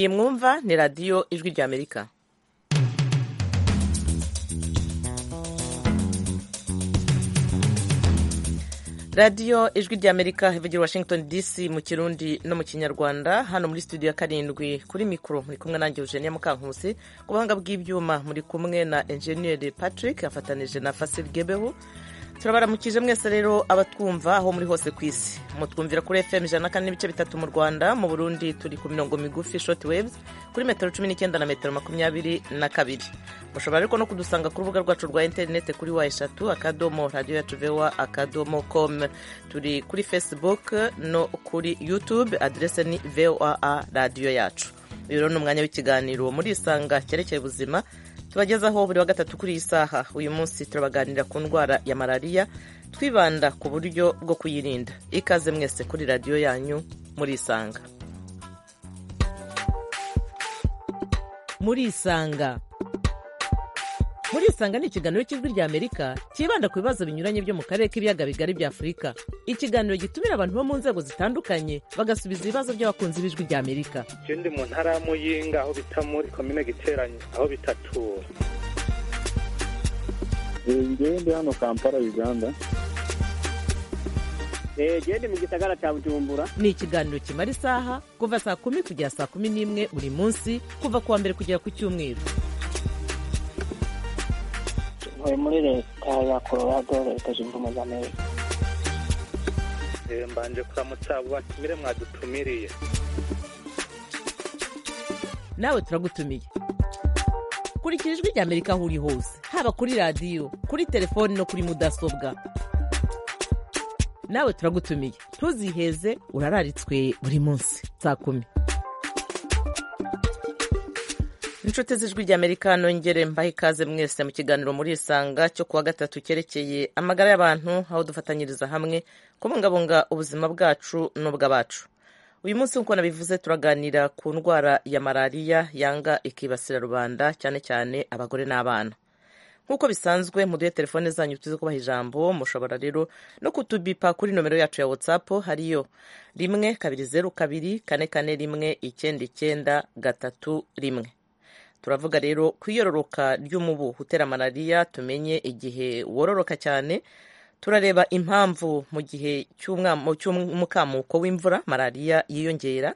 Iyi mwumva ni radiyo ijwi ry'Amerika radiyo ijwi ry'Amerika ivugira Washington DC mu kirundi no mu kinyarwanda hano muri studio ya karindwi kuri mikoro muri kumwe nanjye Eugenia Mukankusi ku buhanga bw'ibyuma muri kumwe na Engineer Patrick afatanije na Fasil Gebehu turabaramukije mwese rero abatwumva aho muri hose ku isi mutwumvira kuri fm ijana na kane n'ibice bitatu mu rwanda mu burundi turi ku mirongo migufi short waves kuri metero cumi n'icyenda na metero makumyabiri na kabiri mushobora ariko no kudusanga ku rubuga rwacu rwa interinete kuri wa eshatu akadomo radiyo yacu vewa akadomo com turi kuri facebook no kuri youtube aderese ni voa radiyo yacu uyu rero ni umwanya w'ikiganiro murisanga cyerekeye ubuzima tubagezaho buri wa gatatu kuri iyi saha uyu munsi turabaganira ku ndwara ya malariya twibanda ku buryo bwo kuyirinda ikaze mwese kuri radiyo yanyu murisanga murisanga murisanga ni ikiganiro cy'ijwi rya amerika cyibanda ku bibazo binyuranye byo mu karere k'ibiyaga bigari bya afurika ikiganiro gitumira abantu bo mu nzego zitandukanye bagasubiza ibibazo by'abakunzi b'ijwi rya amerika icyo ndi mu ntara y'amuyinga aho bita muri komine giteranye aho bita tura njyewe ndi hano kampala uganda gende mu gisagara cya bujumbura ni ikiganiro kimara isaha kuva saa kumi kugera saa kumi n'imwe buri munsi kuva ku wa mbere kugera ku cyumweru ntuye muri leta ya colorado leta zunze ubumwe za amerika Eh, mbanje kuramutsa abo batumire mwadutumiriye nawe turagutumiye kurikira ijwi rya amerika aho uri hose haba kuri radiyo kuri telefoni no kuri mudasobwa nawe turagutumiye ntuziheze urararitswe buri munsi saa kumi inshuti z'ijwi rya amerika nongere mbahe ikaze mwese mu kiganiro murisanga cyo kuwa gatatu cyerekeye amagara y'abantu aho dufatanyiriza hamwe kubungabunga ubuzima bwacu n'ubw'abacu uyu munsi nk'uko nabivuze turaganira ku ndwara ya malariya yanga ikibasira rubanda cyane cyane abagore n'abana nk'uko bisanzwe muduhe telefone zanyu tuzi kubaha ijambo mushobora rero no kutubipa kuri nomero yacu ya whatsapp hariyo rimwe kabiri zeru kabiri kane kane rimwe icyenda icyenda gatatu rimwe turavuga rero ku iyororoka ry'umubu utera malariya tumenye igihe wororoka cyane turareba impamvu mu gihe cy'umwamo- cy'umukamuko w'imvura malariya yiyongera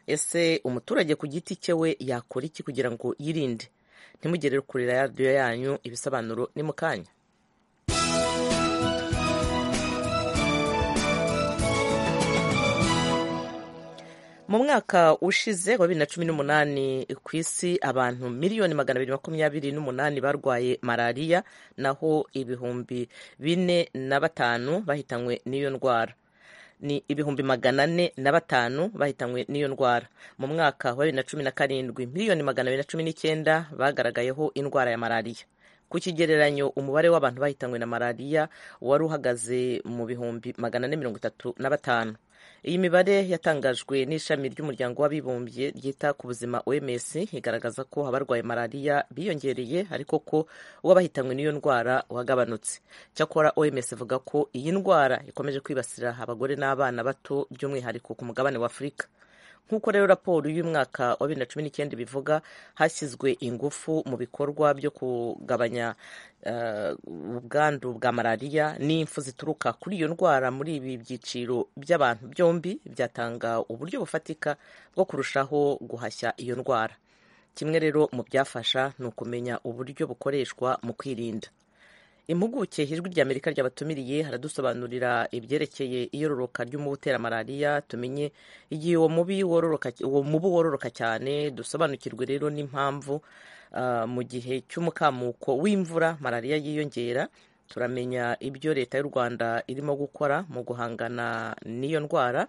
ese umuturage ku giti cye we yakora iki kugira ngo yirinde ntimugere kuri radiyo yanyu ibisobanuro ni mu kanya mu mwaka ushize wa bibiri na cumi n'umunani ku isi abantu miliyoni magana abiri makumyabiri n'umunani barwaye malariya naho ibihumbi bine na batanu bahitanywe n'iyo ndwara ni ibihumbi magana ane na batanu bahitanywe n'iyo ndwara mu mwaka wa bibiri na cumi na karindwi miliyoni magana abiri na cumi n'icyenda bagaragayeho indwara ya malariya ku kigereranyo umubare w'abantu bahitanywe na malariya wari uhagaze mu bihumbi magana ane mirongo itatu na batanu iyi mibare yatangajwe n'ishami ry'umuryango w'abibumbye ryita ku buzima oms igaragaza ko abarwaye malariya biyongereye ariko ko uw'abahitanywe n'iyo ndwara wagabanutse cyakora oms ivuga ko iyi ndwara ikomeje kwibasira abagore n'abana bato by'umwihariko ku mugabane wa afurika nk'uko rero raporo y'umwaka wa bibiri na cumi n'icyenda ibivuga hashyizwe ingufu mu bikorwa byo kugabanya eh, ubwandu bwa malariya n'impfu zituruka kuri iyo ndwara muri ibi byiciro by'abantu byombi byatanga uburyo bufatika bwo kurushaho guhashya iyo ndwara kimwe rero mu byafasha ni ukumenya uburyo bukoreshwa mu kwirinda impuguke ijwi rya amerika ryabatumiriye haradusobanurira ibyerekeye iyororoka ry'umubu utera malariya tumenye igihe uwo mubi wororoka uwo mubu wororoka cyane dusobanukirwe rero n'impamvu ah, mu gihe cy'umukamuko w'imvura malariya yiyongera turamenya ibyo leta y'u rwanda irimo gukora mu guhangana n'iyo ndwara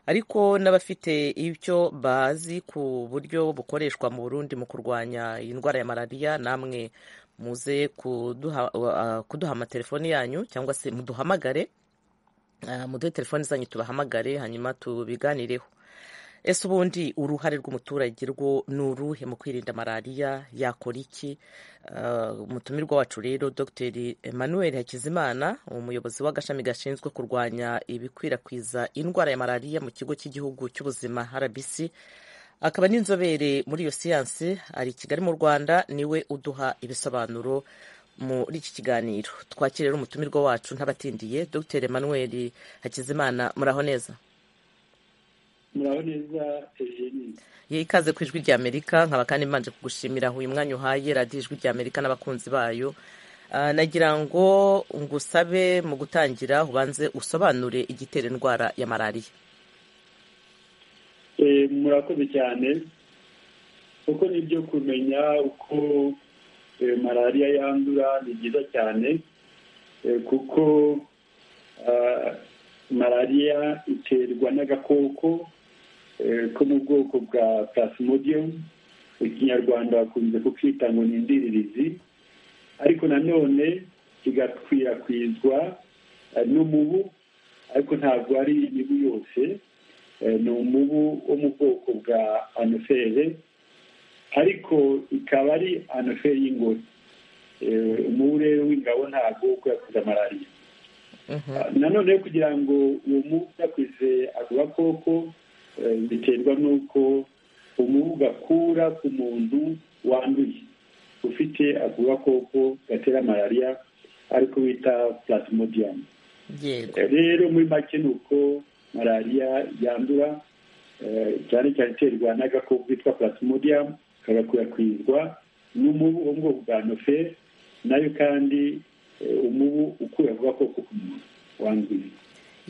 ariko n'abafite icyo bazi ku buryo bukoreshwa mu Burundi mu kurwanya iyi ndwara ya malariya namwe muze kuduha, uh, kuduha amatelefoni yanyu cyangwa se muduhamagare uh, muduhe telefoni zanyu tubahamagare hanyuma tubiganireho ese ubundi uruhare rw'umuturage rwo ni uruhe mu kwirinda malariya yakora iki Uh, umutumirwa wacu rero dr emmanuel hakizimana umuyobozi w'agashami gashinzwe kurwanya ibikwirakwiza indwara ya malariya mu kigo cy'igihugu cy'ubuzima rbc akaba n'inzobere muri iyo siyansi ari i kigali mu rwanda niwe uduha ibisobanuro muri iki kiganiro twakire rero umutumirwa wacu ntabatindiye dr emmanuel hakizimana muraho neza muraho neza eugenie ye ikaze ku ijwi ry'amerika nkaba kandi mbanje kugushimira uyu mwanya uhaye radiyo ijwi ry'amerika n'abakunzi bayo Ah, nagira ngo ngusabe mu gutangira ubanze usobanure igitera indwara ya malariya Eh, murakoze cyane kuko nibyo kumenya uko eh, malariya yandura ni byiza cyane eh, kuko ah, malariya iterwa n'agakoko eh, ko mu bwoko bwa plasmodium ikinyarwanda bakunze kukita ngo ni indiririzi ariko nanone kigakwirakwizwa eh, n'umubu ariko ntabwo ari imibu yose Eh, ni umubu wo mu bwoko bwa anofere ariko ikaba ari anofere y'ingore Eh, umubu rero w'ingabo ntabwo ukwirakwiza malariya Ah, nanone rero kugira ngo uwo mubu ukwirakwize ako gakoko eh, biterwa n'uko umubu gakura ku muntu wanduye ufite ako gakoko gatera malariya ariko bita plasmodium yego rero muri make ni uko malariya yandura eh, cyane cyane iterwa n'agakoko kitwa plasmodium kagakwirakwizwa n'umubu wo mu bwoko bwa nofe nayo kandi eh, umubu ukura ku gakoko k'umuntu wanduye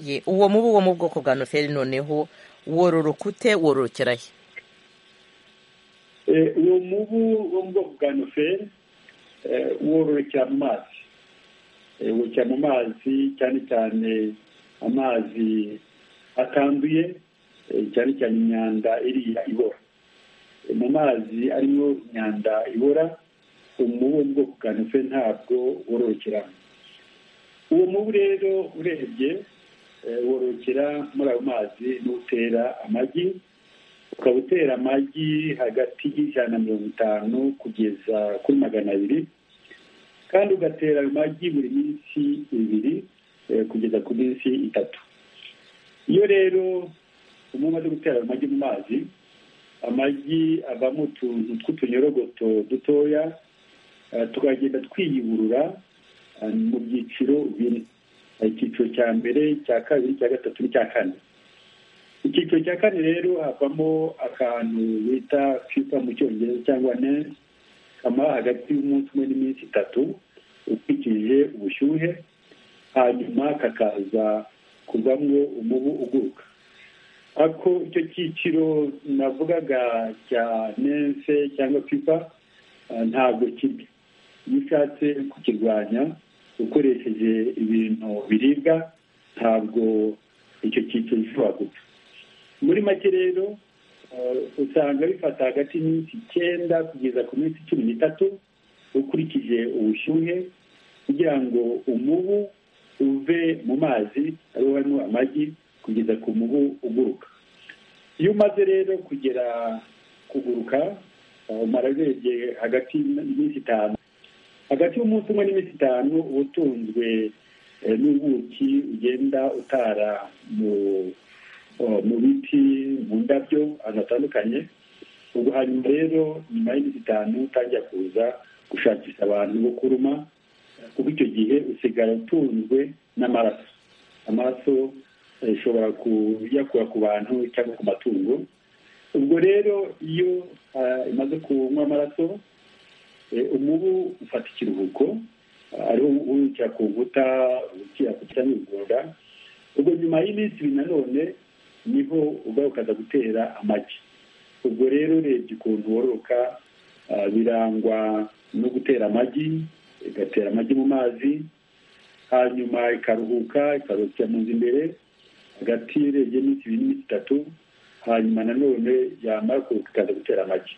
ye uwo mubu wo mu bwoko bwa noferi noneho wororoka ute wororokera he Eh, uwo mubu wo mu bwoko bwa noferi wororokera mu mazi Eh, wororokera mu mazi cyane cyane amazi atanduye eh, cyane cyane imyanda iriya ibora Eh, mu mazi arimo imyanda ibora umubu wo mu bwoko bwa noferi ntabwo wororokeramo uwo mubu rero urebye eh, wororokera muri ayo mazi n'utera amagi ukaba utera amagi hagati y'ijana na mirongo itanu kugeza kuri magana abiri kandi ugatera ayo magi buri minsi ibiri eh, kugeza ku minsi itatu iyo rero umuntu umaze gutera ayo magi mu mazi amagi avamo utuntu tw'utunyorogoto dutoya eh, tukagenda twiyuburura eh, mu byiciro bine Hari icyiciro cya mbere cya kabiri cya gatatu n'icya kane icyiciro cya kane rero havamo akantu bita fifa mu cyongereza cyangwa nesi kamara hagati y'umunsi umwe n'iminsi itatu ukurikije ubushyuhe hanyuma kakaza kuvamo umubu uguruka ariko icyo cyiciro navugaga cya nense cyangwa fifa eh, ntabwo kibi iyo ushatse kukirwanya ukoresheje ibintu biribwa ntabwo icyo cyiciro gishobora gupfa muri make rero eh, usanga bifata hagati y'iminsi icyenda kugeza ku minsi cumi n'itatu ukurikije ubushyuhe kugira ngo umubu uve mu mazi ariho harimo amagi kugeza ku mubu uguruka iyo umaze rero kugera kuguruka eh, umara urebye hagati y'iminsi itanu hagati y'umunsi umwe n'iminsi itanu uba utunzwe eh, n'ubuki ugenda utara mu eh, mu biti mu ndabyo ahantu hatandukanye ubwo hanyuma rero nyuma y'iminsi itanu utangira kuza gushakisha abantu bo kuruma eh, kuko icyo gihe usigara utunzwe n'amaraso amaraso eh, ushobora kuyakura ku bantu cyangwa ku matungo ubwo rero iyo ah, imaze kunywa amaraso Eh, umubu ufata ikiruhuko ah, ariho wurukira ku nkuta urukira ku cyangwa ibigunda ubwo nyuma y'iminsi ibiri nanone niho ugarukaza gutera amagi ubwo rero urebye ukuntu wororoka ah, birangwa no gutera amagi igatera amagi mu mazi hanyuma ikaruhuka ikarukira mu nzu imbere hagati urebye iminsi ibiri n'iminsi itatu hanyuma nanone yamara kuruhuka ikaza gutera amagi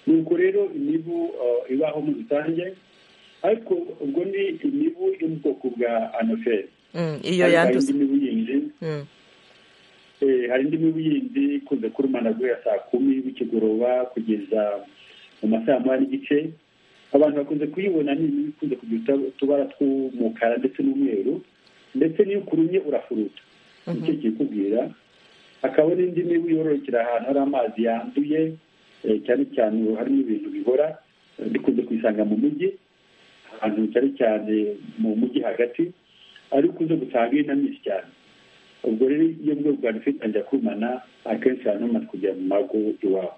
nuko rero imibu eh, ibaho muri rusange ariko ubwo ni imibu yo mu bwoko bwa anoferi Mm, iyo Ariko hari yanduza indi mibu yindi Mm, eh, hari indi mibu yindi ikunze kurumana guhera saa kumi bikigoroba kugeza mu masaha moya n'igice abantu bakunze kuyibona ni imibu ikunze kugira utu- utubara tw'umukara ndetse n'umweru ndetse n'iyo ukurumye urafuruta nicyo kikubwira hakaba n'indi mibu yororokera ahantu hari amazi yanduye cyane cyane harimo ibintu bihora bikunze kuyisanga mu mujyi ahantu cyane cyane mu mujyi hagati ari ukunze gusanga ari na myinshi cyane ubwo rero iyo bwoko bwa nifite kumana akenshi ahantu hamaze kujya mu mago iwabo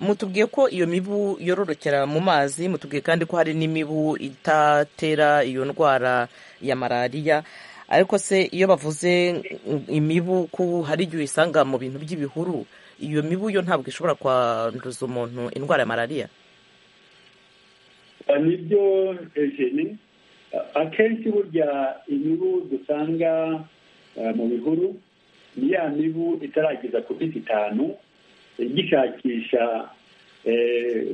mutubwiye ko iyo mibu yororokera mu mazi mutubwiye kandi ko hari n'imibu itatera iyo ndwara ya malariya ariko se iyo bavuze imibu ko hari igihe uyisanga mu bintu by'ibihuru iyo mibu yo ntabwo ishobora kwanduza umuntu indwara ya malariya nibyo ejeni akenshi burya imibu dusanga mu bihuru ni ya mibu itarageza ku biti itanu gishakisha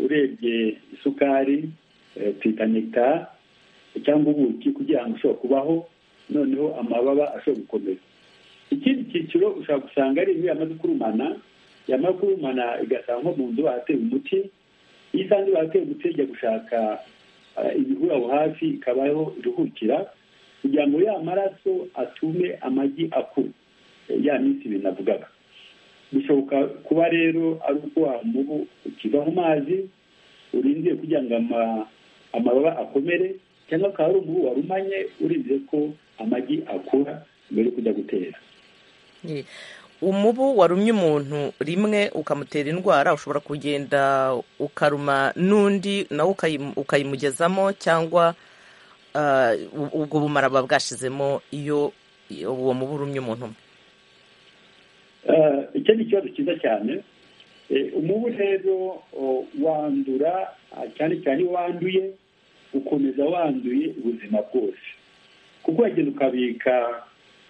urebye isukari twita nekita cyangwa ubuki kugira ngo ushobore kubaho noneho amababa ashobora gukomera ikindi cyiciro ushobora gusanga ari iyo yamaze kurumana yamara kurumana igasanga nko mu nzu bahateye umuti iyo isanze bahateye umuti ijya gushaka ibihuru aho hafi ikabaho iruhukira kugira ngo ya maraso atume amagi akura ya minsi binavugaga bishoboka kuba rero ari uko mubu ukiva mu mazi urindiye kugira ngo amababa akomere cyangwa akaba ari umubu warumanye urindiye ko amagi akura mbere yo kujya gutera umubu warumye umuntu rimwe ukamutera indwara ushobora kugenda ukaruma n'undi nawe ukayimugezamo cyangwa ubwo bumara buba bwashizemo iyo uwo mubu urumye umuntu umwe icyo ni ikibazo cyiza cyane umubu rero wandura cyane cyane iyo wanduye ukomeza wanduye ubuzima bwose kuko wagenda ukabika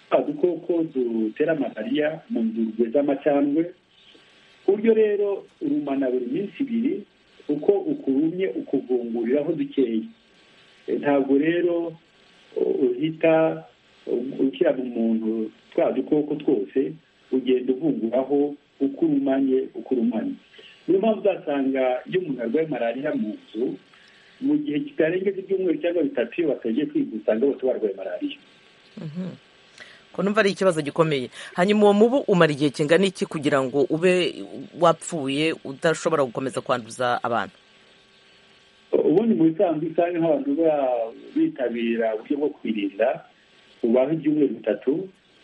twa dukoko dutera malariya mu nzurwe z'amacandwe ku buryo rero urumana buri minsi ibiri uko ukurumye ukuvunguriraho dukeya ntabwo rero uhita ukira mu muntu twa dukoko twose ugenda uvunguraho uko urumanye uko urumanye niyo mpamvu uzasanga iyo umuntu arwaye malariya mu nzu mu gihe kitarengeje ibyumweru cyangwa bitatu iyo batagiye kwivuza usanga bose barwaye malariya ko numva ari ikibazo gikomeye hanyuma uwo mubu umara igihe kingana iki kugira ngo ube wapfuye udashobora gukomeza kwanduza abantu ubundi mu bisanzwe usanga nk'abantu bitabira uburyo bwo kwirinda ubaho ibyumweru bitatu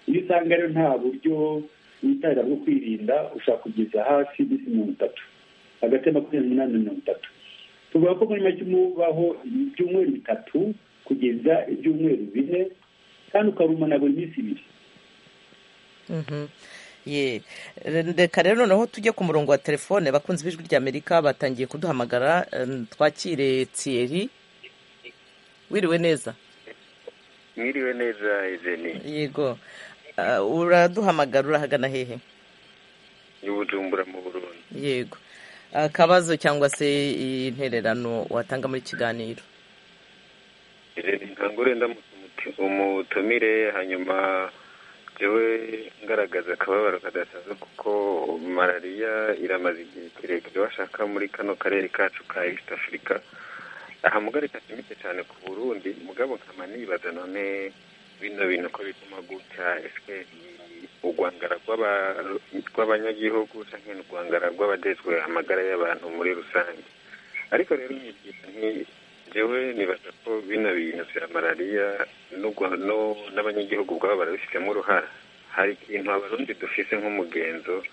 iyo usanga rero nta buryo witabira bwo kwirinda ushobora kugeza hasi iminsi mirongo itatu hagati ya makumyabiri n'umunani na mirongo itatu tuvuga ko muri make umubaho ibyumweru bitatu kugeza ibyumweru bine kandi ukarumana buri minsi ibiri reka rero noneho tujye ku murongo wa telefone bakunze ijwi ry'amerika batangiye kuduhamagara twakire tsiyeri wiriwe neza wiriwe neza izeni yego uraduhamagara urahagana hehe ni bujumbura mu burundi yego akabazo cyangwa se intererano watanga muri kiganiro ntangure umutumire hanyuma jyewe ngaragaza akababaro kadasaza kuko malariya iramaze igihe kirekire bashaka muri kano karere kacu ka east afurika aha mugarika kimike cyane ku burundi mugabo nkama nibaza none bino bintu ko bituma gutya ese urwangara rw'abanyagihugu cyangwa urwangara rw'abadejwe amagara y'abantu muri rusange ariko rero ngewe nibaza ko bino bintu bya malariya n'abanyagihugu ubwabo barabifitemo uruhara hari ikintu abarundi dufise nk'umugenzo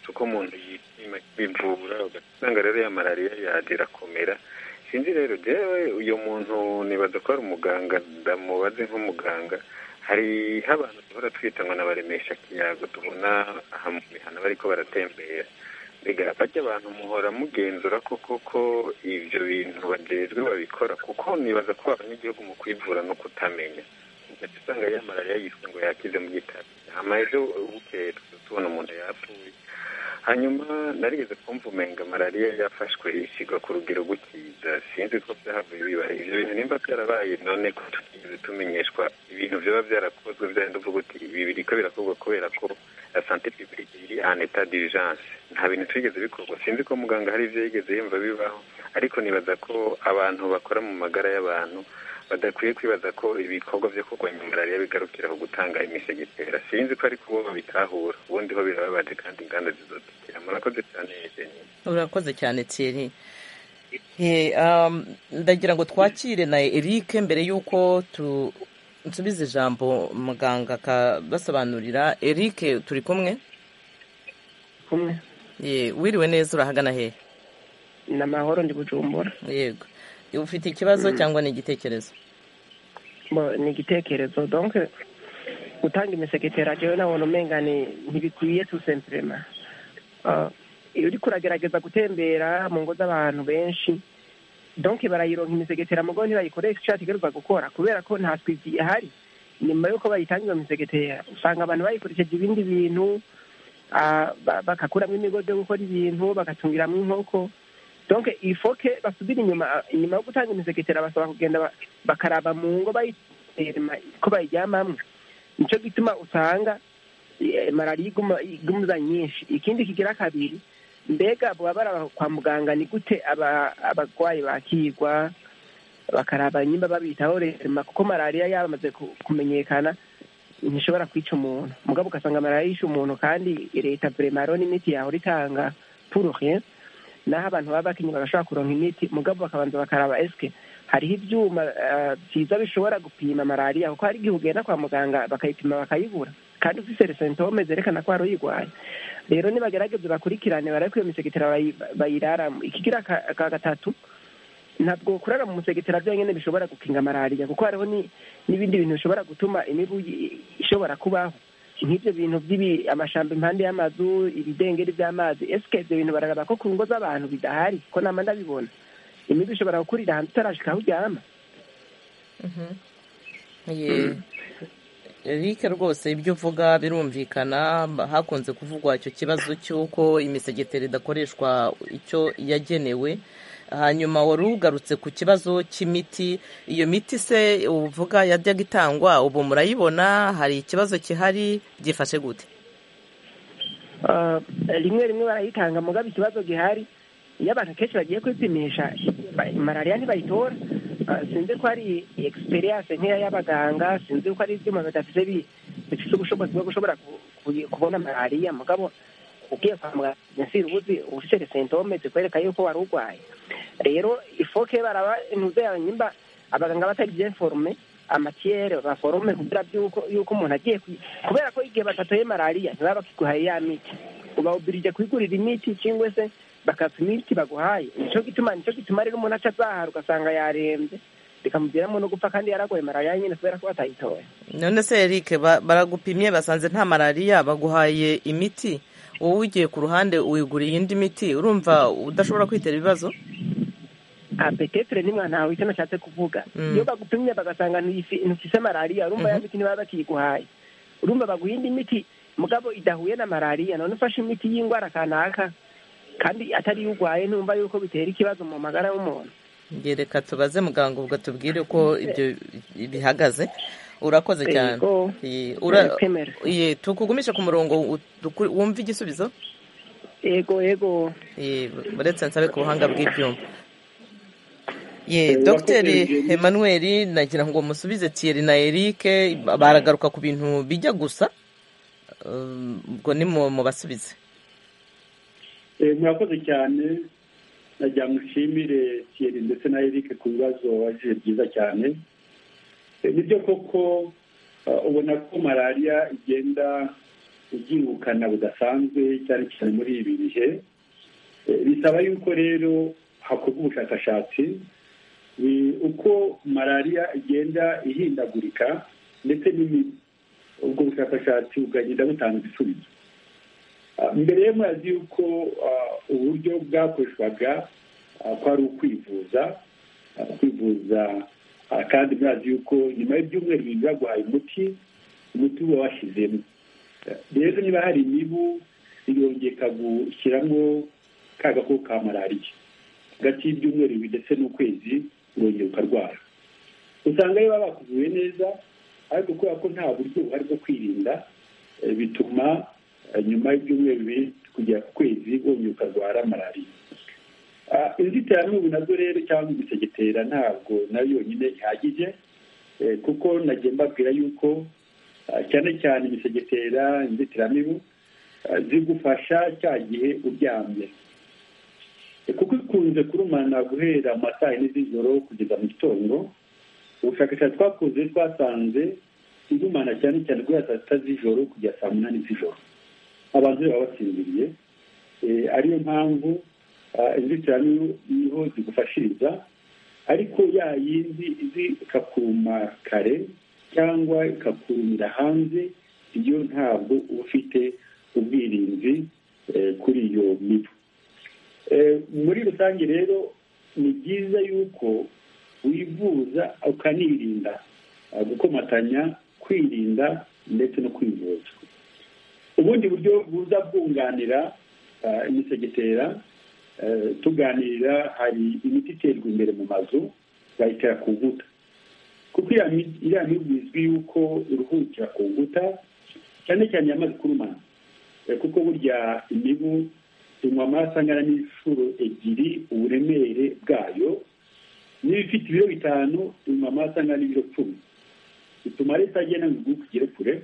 kuko umuntu yishima bivura ugasanga rero ya malariya yaje irakomera sinzi rero rero uyu muntu nibaza ko ari umuganga ndamubaze nk'umuganga hari abantu duhora twita ngo nabaremesha kiyago tubona aha mu mihanda bariko baratembera mbega bajya abantu muhora mugenzura koko ko ibyo bintu bajejwe babikora kuko nibaza ko abanyagihugu mu kwivura no kutamenya ndetse usanga ya malariya yiswe ngo yakize mu gitabo hama ejo bukeye tubona umuntu yapfuye hanyuma narigeze kumva umenga malariya yafashwe isigwa ku rugero gukiza sinzi ko byahavuye bibaye ibyo bintu nimba byarabaye none ko tutigeze tumenyeshwa ibintu byaba byarakozwe byarenda uvuga uti ibi biriko birakorwa kubera ko la sante publique iri en etat d'urgence nta bintu twigeze bikorwa sinzi ko muganga hari ibyo yigeze yumva bibaho ariko nibaza ko abantu bakora mu magara y'abantu badakwiye kwibaza ko ibikorwa byo kurwanya malariya bigarukira ku gutanga imisege itera sinzi ko ariko bo babitahura ubundi ho birababaje kandi inganda zizotekera murakoze cyane jeni urakoze cyane tiyeri ndagira ngo twakire na eric mbere y'uko nsubiza ijambo muganga akabasobanurira eric turi kumwe kumwe wiriwe neza urahagana hehe ni amahoro ndi bujumbura yego ufite ikibazo cyangwa ni igitekerezo Bo, ni igitekerezo donc gutanga imisegetera jewe nabona umenga ni- ntibikwiye tout simplement Ah, iyo uriko uragerageza gutembera mu ngo z'abantu benshi donc barayironka imisegetera mugo ntibayikoresha ico yategerezwa gukora kubera ko nta twizi ihari nyuma y'uko bayitanga iyo misegetera usanga abantu bayikoresheje ibindi bintu ah, ba- bagakuramo imigozi yo gukora ibintu bagatungiramwo inkoko donc ifoke basubire inyuma inyuma yo gutanga imisegetera basaba kugenda ba- bakaraba mu ngo bayiterema ko bayiryamamwe nicyo gituma usanga eh, malariya iguma- igumuza nyinshi ikindi kigira kabiri mbega baba baraba kwa muganga ni gute aba- abarwayi bakirwa bakaraba nyimba babitaho rema kuko malariya yamaze ku- kumenyekana ntishobora kwica umuntu mugabo ugasanga malariya yishe umuntu kandi leta vremaro n'imiti yahora itanga puruhe naho abantu baba bakinnyi bagashobora kuronka imiti mugabo bakabanza bakaraba eske hariho ibyuma eh, byiza bishobora gupima malariya kuko hari igihe ugenda kwa muganga bakayipima bakayibura kandi ufise sentome zerekana ko hari uyirwaye rero nibagerageze bakurikirane barabe ko iyo misegetera bayi- bayiraramo ikigira ka ka gatatu ntabwo kurara mu musegetera byonyine bishobora gukinga malariya kuko hariho ni- n'ibindi bintu bishobora gutuma imibu i- ishobora kubaho nk'ibyo bintu by'ibi amashamba impande y'amazu ibidengeri by'amazi esike ibyo bintu bararaba ko ku ngo z'abantu bidahari ko nama ndabibona imibu ishobora gukurira ahantu utarashika aho uryama Ye- Eric rwose ibyo uvuga birumvikana hakunze kuvugwa icyo kibazo cy'uko imisegeteri idakoreshwa icyo yagenewe hanyuma wari ugarutse ku kibazo cy'imiti iyo miti se uvuga yajyaga itangwa ubu murayibona hari ikibazo gihari byifashe gute Ah, rimwe rimwe barayitanga mugabo ikibazo gihari iyo abantu kenshi bagiye kwipimisha ba- malariya ntibayitora Ah, sinzi ko hari experience nkeya y'abaganga sinzi ko hari ibyuma bidafite bi- bifite ubushobozi bwo gushobora ku- ku- kubona malariya mugabo ugiye kwa muganga nsiri ubuzi ufite sentome zikwereka yuko wari urwaye rero ifoke baraba intuze yawe nyimba abaganga batari byeforme amatiyere baforome kugira byuko yuko umuntu agiye kwi- kubera ko igihe batatoye malariya ntibaba bakiguhaye ya miti ubawubirije kwigurira imiti cyangwa se bakapima imiti baguhaye nicyo gituma nicyo gituma rero umuntu aca azahara ugasanga yarembye bikamuviramo no gupfa kandi yaragoye malariya nyine kubera ko batayitoye none se Eric ba- baragupimye basanze nta malariya baguhaye imiti wowe ugiye ku ruhande wiguriye indi miti urumva udashobora kwitera ibibazo apetetere nimwe ntawe icyo nashatse kuvuga Mm. iyo bagupimye bagasanga ntiyifi- ntifise malariya urumva ya Mhm. miti ntibaba bakiyiguhaye urumva baguha indi miti mugabo idahuye na malariya none ufashe imiti y'indwara kanaka kandi atari yo urwaye ntumva yuko bitera ikibazo mu magara y'umuntu Nge reka tubaze muganga ubwo tubwire uko ibyo bihagaze urakoze cyane Yego. Ye, ura- Kwemera. ye, tukugumishe ku murongo u- duku- wumve igisubizo yego yego Ye, uretse nsabe ku buhanga bw'ibyuma Eh, ye urakoze, dogiteri Eugenie. emmanuel nagira ngo musubize thierry na eric baragaruka ku bintu bijya gusa Um, ubwo ni mu mu basubize Eh, murakoze cyane nagira ngo nshimire thierry ndetse na eric ku bibazo wabajije byiza cyane Eh, ni byo koko ah, ubona ko malariya igenda ibyirukana bidasanzwe cyane cyane muri ibi bihe Eh, bisaba yuko rero hakorwa ubushakashatsi Ni uko malariya igenda ihindagurika ndetse n'imibu ubwo bushakashatsi bukagenda butanga ibisubizo Ah, mbere ye murazi yuko ah, uburyo bwakoreshwaga ah, ko ari ukwivuza ah, kwivuza ah, kandi murazi yuko nyuma y'ibyumweru bibiri baguhaye umuti umuti uba washyizemo Eh, rero niba hari imibu irongeka gushyiramo ka gakoko ka malariya hagati y'ibyumweru bibiri ndetse n'ukwezi urongera ukarwara usanga rero baba bakuvuye neza ariko kubera ko nta buryo buhari bwo kwirinda eh, bituma eh, nyuma y'ibyumweru bibiri kugera ku kwezi wongera ukarwara malariya Ah, inzitiramibu nazo rero cyangwa imisegetera ntabwo nayo yonyine ihagije kuko nagiye mbabwira yuko cyane cyane imisegetera inzitiramibu zigufasha cya gihe uryamye kuko ikunze kurumana guhera mu masaha yine z'ijoro kugeza mu gitondo ubushakashatsi twakoze twasanze igumana cyane cyane guhera saa sita z'ijoro kugera saa munani z'ijoro abantu baba basinziriye ariyo mpamvu inzitiramibu niho zigufashiriza ariko ya yindi izi ikakuruma kare cyangwa ikakurumira hanze iyo ntabwo uba ufite ubwirinzi kuri iyo mibu muri rusange rero ni byiza yuko wivuza ukanirinda gukomatanya kwirinda ndetse no kwivuza ubundi buryo buza bwunganira imisegetera tuganirira hari imiti iterwa imbere mu mazu bayitera ku nkuta kuko iriya mibu izwi yuko iruhukira ku nkuta cyane cyane yamaze kurumana kuko burya imibu inywa amaraso angana n'inshuro ebyiri uburemere bwayo niba ifite ibiro bitanu inywa amaraso angana n'ibiro cumi bituma leta agenda ngo kugere kure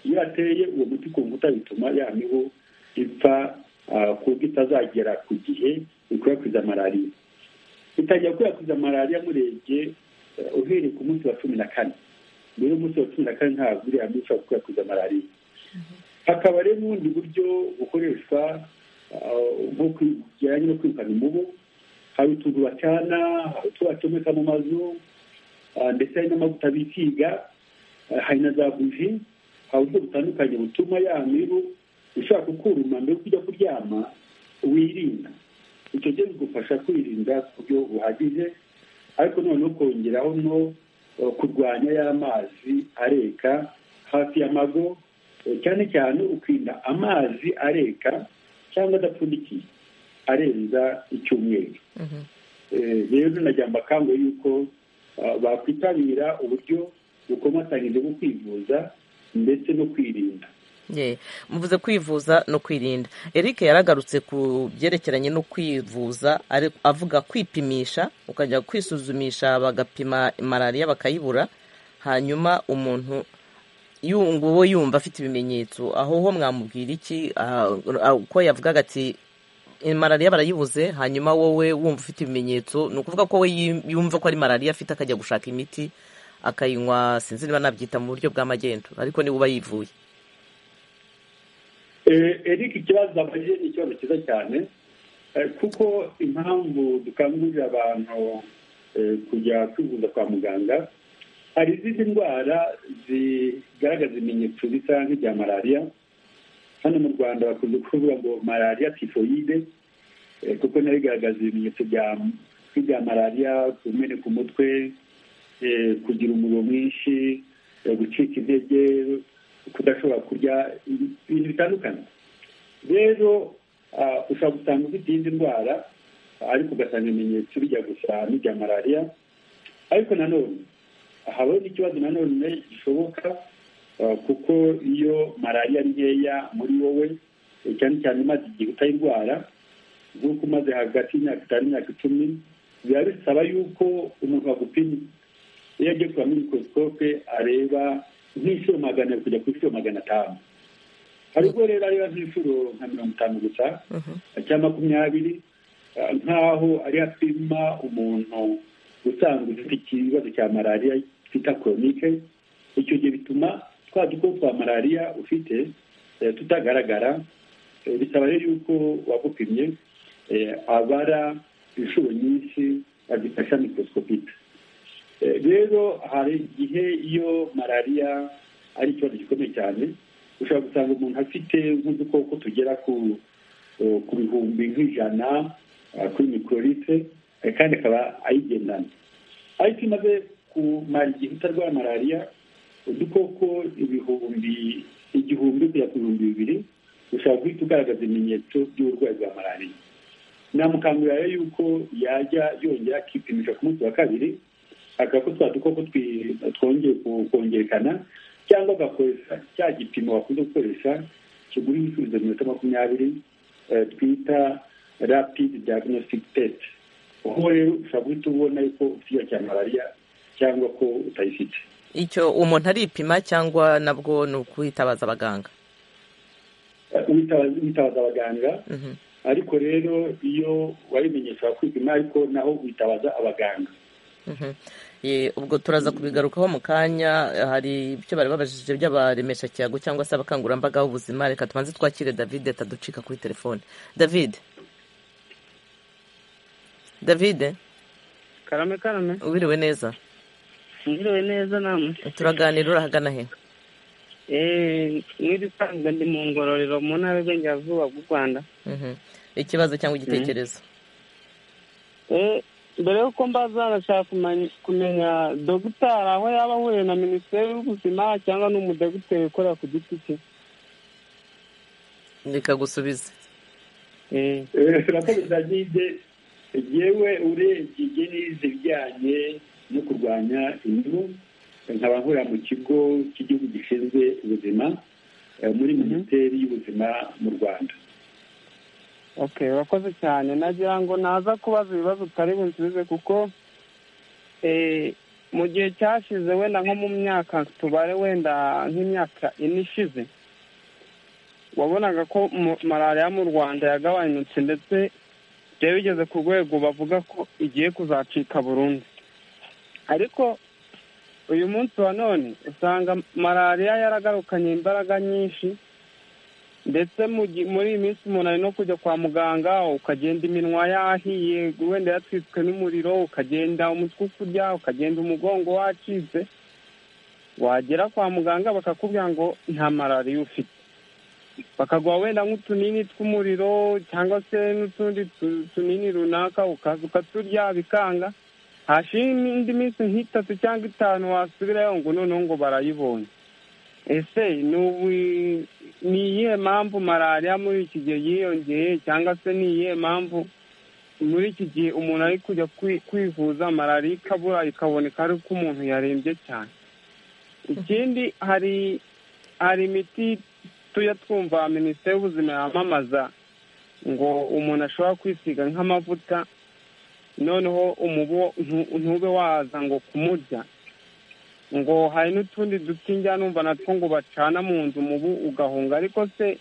iyo ateye uwo muti ku nkuta bituma ya mibu ipfa ku buryo itazagera ku gihe ikwirakwiza malariya itangira gukwirakwiza malariya murebye uhereye ku munsi wa cumi na kane mbere y'umunsi wa cumi na kane ntabwo uriya mibu ushobora gukwirakwiza malariya hakaba rero n'ubundi buryo bukoreshwa bijyanye no kwirukana umubu hari utuntu bacana hari utwo bacomeka mu mazu ndetse hari n'amavuta bisiga hari na za buji hari uburyo butandukanye butuma ya mibu ushaka kukuruma mbere yo kujya kuryama wirinda icyo gihe bigufasha kwirinda ku buryo buhagije ariko noneho kongeraho no kurwanya y'amazi areka hafi y'amago cyane cyane ukirinda amazi areka cyangwa adapfundikiye arenza icyumweru rero najya amakango y'uko bakwitabira uburyo bukomatanyije bwo kwivuza ndetse no kwirinda muvuze kwivuza no kwirinda eric yaragarutse ku byerekeranye no kwivuza avuga kwipimisha ukajya kwisuzumisha bagapima malariya bakayibura hanyuma umuntu nguwo yumva afite ibimenyetso aho ho mwamubwira iki uko yavugaga ati malariya barayibuze hanyuma wowe wumva ufite ibimenyetso ni ukuvuga ko we yumva ko ari malariya afite akajya gushaka imiti akayinywa sinzi niba nabyita mu buryo bw'amagendu ariko niba uba yivuye eric ikibazo abajije ni ikibazo cyiza cyane kuko impamvu dukangurira abantu kujya kwivuza kwa muganga hari izindi ndwara zigaragaza ibimenyetso bisa nk'ibya malariya hano mu rwanda bakunze kuvuga ngo malariya tifoyide kuko nayo igaragaza ibimenyetso bya malariya kumena ku mutwe kugira umuriro mwinshi gucika intege kudashobora kurya ibintu bitandukanye rero ushobora gusanga ufite iyindi ndwara ariko ugasanga ibimenyetso bijya gusa n'ibya malariya ariko nanone habaho n'ikibazo nanone gishoboka kuko iyo malariya nkeya muri wowe cyane cyane imaze igihe utayirwara nk'uko umaze hagati y'imyaka itanu n'imyaka icumi biba bisaba y'uko umuntu agupima iyo agiye kureba muri mikorosikope areba nk'inshuro magana ari kujya ku inshuro magana atanu hari ubwo rero ariba nk'inshuro nka mirongo itanu gusa cyangwa makumyabiri nk'aho ari apima umuntu usanzwe ufite ikibazo cya malariya twita koronike icyo gihe bituma twa dukoko twa malariya ufite tutagaragara bisaba rero yuko wagupimye abara inshuro nyinshi azifasha mikorosipita rero hari igihe iyo malariya ari ikibazo gikomeye cyane ushobora gusanga umuntu afite nk'udukoko tugera ku bihumbi nk'ijana kuri mikorite kandi akaba ayigendana ariko iyo umaze kumara igihe utarwara malariya udukoko ibihumbi igihumbi kugera ku bihumbi bibiri ushobora guhita ugaragaza ibimenyetso by'uburwayi bwa malariya namukangurira rero yuko yajya yongera akipimisha ku munsi wa kabiri ko twa dukoko twongeye kongerekana cyangwa agakoresha cya gipimo bakunze gukoresha kigura ibisubizo minota makumyabiri twita rapidi diagnostic test ubu rero ushobora guhita ubona yuko ufite ikibazo cya malariya cyangwa ko utayifite icyo umuntu aripima cyangwa nabwo ni ukwitabaza abaganga witabaza witabaza abaganga Mhm. ariko rero iyo wabimenye ushobora kwipima ariko naho witabaza abaganga Mhm. Ye, ubwo turaza kubigarukaho mu kanya hari ibyo bari babajije by'abaremesha cyago cyangwa se abakangurambaga b'ubuzima reka tubanze twakire david ataducika kuri telefone david david karame karame wiriwe neza ngiriwe neza namwe turaganira urahagana he eh mwirisanzwe ndi mu ngororero mu ntara y'uburengerazuba bw'u rwanda Mhm. ikibazo cyangwa igitekerezo eh mbere yuko mbaza nashaka kumenya- kumenya dogitari aho yaba ahuriye na minisiteri y'ubuzima cyangwa n'umudogiteri ukorera ku giti cye reka gusubize eh turakoze david yewe urebye ibyo nize ibijyanye no kurwanya imibu nkaba nkorera mu kigo cy'igihugu gishinzwe ubuzima eh, muri minisiteri y'ubuzima mu rwanda okay wakoze cyane nagira ngo naza kubaza ibibazo utari bunsubize kuko eh mu gihe cyashize wenda nko mu myaka tubare wenda nk'imyaka ine ishize wabonaga ko mu- malariya mu rwanda yagabanutse ndetse byari bigeze ku rwego bavuga ko igiye kuzacika burundu ariko uyu munsi wa none usanga malariya yaragarukanye imbaraga nyinshi ndetse mu gi- muri iyi minsi umuntu ari no kujya kwa muganga ukagenda iminwa yahiye wenda yatwitswe n'umuriro ukagenda umutwe ukurya ukagenda umugongo wacitse wagera kwa muganga bakakubwira ngo nta malariya ufite bakaguha wenda nk'utunini tw'umuriro cyangwa se n'utundi tu- tunini runaka ukaza ukaturya bikanga hashira indi minsi nk'itatu cyangwa itanu wasubirayo ngo noneho ngo barayibonye ese ni ubu- ni iyihe mpamvu malariya muri iki gihe yiyongeye cyangwa se ni iyihe mpamvu muri iki gihe umuntu ari kujya kwi- kwivuza malariya ikabura ikaboneka ari uko umuntu yarembye cyane ikindi hari hari imiti tujya twumva minisiteri y'ubuzima yamamaza ngo umuntu ashobora kwisiga nk'amavuta noneho umubu ntu- ntube waza ngo kumurya ngo hari n'utundi duti njya numva natwo ngo bacana mu nzu umubu ugahunga ariko se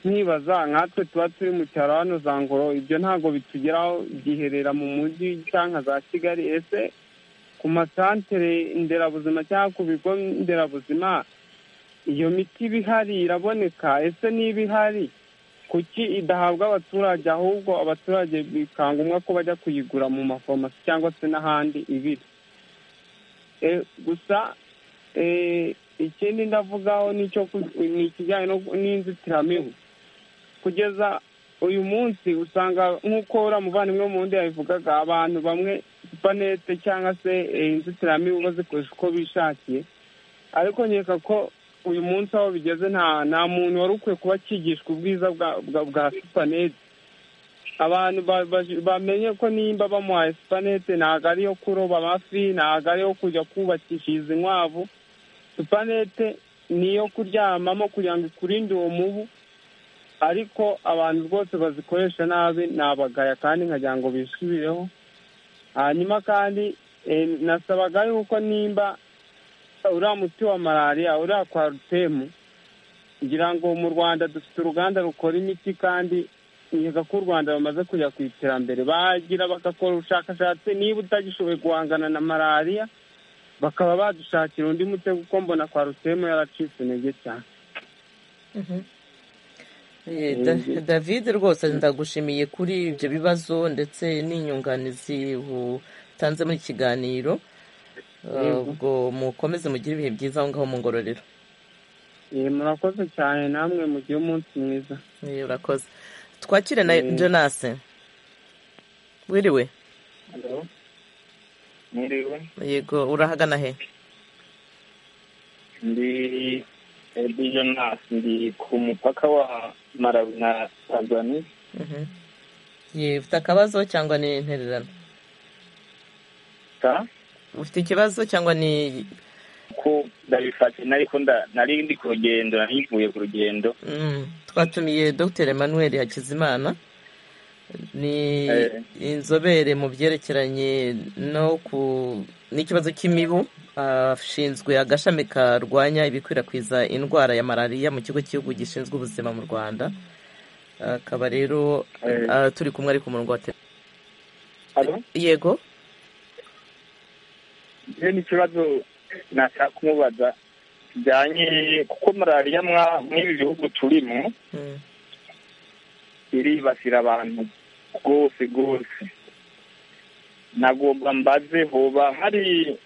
nkibaza nkatwe tuba turi mu cyaro hano za ngoro ibyo ntabwo bitugeraho byiherera mu mujyi cyangwa za kigali ese ku masantere nderabuzima cyangwa ku bigo nderabuzima iyo miti iba ihari iraboneka ese niba ihari kuki idahabwa abaturage ahubwo abaturage bikangombwa ko bajya kuyigura mu mafarumasi cyangwa se n'ahandi ibiri Eh, gusa eh, ikindi ndavugaho nicyo ku- ni ikijyanye no- n'inzitiramibu kugeza uyu munsi usanga nk'uko uriya muvandimwe wo mu wundi yabivugaga abantu bamwe supanete cyangwa se eh, inzitiramibu bazikoresha uko bishakiye ariko nkeka ko uyu munsi aho bigeze nta nta muntu wari ukwiye kuba akigishwa ubwiza bwa bwa- bwa supanete abantu ba- ba- bamenye ko nimba bamuhaye supanete ntabwo ari iyo kuroba amafi ntabwo ari iyo kujya kubakishiriza inkwavu supanete ni iyo kuryamamo kugira ngo ikurinde uwo mubu ariko abantu rwose bazikoresha nabi ni abagaya kandi nkagira ngo bisubireho hanyuma kandi eh, nasabaga yuko nimba uriya muti wa malariya uriya kwarutemu ngira ngo mu rwanda dufite uruganda rukora imiti kandi nkeka ko u rwanda bamaze kujya ku iterambere bagira bagakora ubushakashatsi niba utagishoboye guhangana na malariya bakaba badushakira undi muti kuko mbona kwa rutemu yaracitse intege cyane Eh, Da- david rwose ndagushimiye kuri ibyo bibazo ndetse n'inyunganizi utanze muri iki kiganiro Eh, Yego. ubwo mukomeze mugire ibihe byiza aho ngaho mu ngororero Eh, murakoze cyane namwe mugire umunsi mwiza Eh, urakoze twakire na jonas wiriwe Mwiriwe, yego urahagana he ndi Edi Jonas, ndi ku mupaka wa Malawi na Tanzania. Mhm. Ye, ufite akabazo cyangwa ni intererano Ka, ufite ikibazo cyangwa ni ko ndabifata nariko nda- nari ndi ku rugendo nari mvuye ku rugendo Mm, twatumiye dr emmanuel hakizimana ni inzobere mu byerekeranye no ku n'ikibazo cy'imibu ashinzwe agashami karwanya ibikwirakwiza indwara ya malariya mu kigo cy'igihugu gishinzwe ubuzima mu rwanda akaba rero turi kumwe ari ku murongo wa telefone yego iyo ni ikibazo nashaka kumubaza kijyanye kuko malariya mw'ibi bihugu turimo iribasira abantu rwose rwose nagomba mbaze hoba hari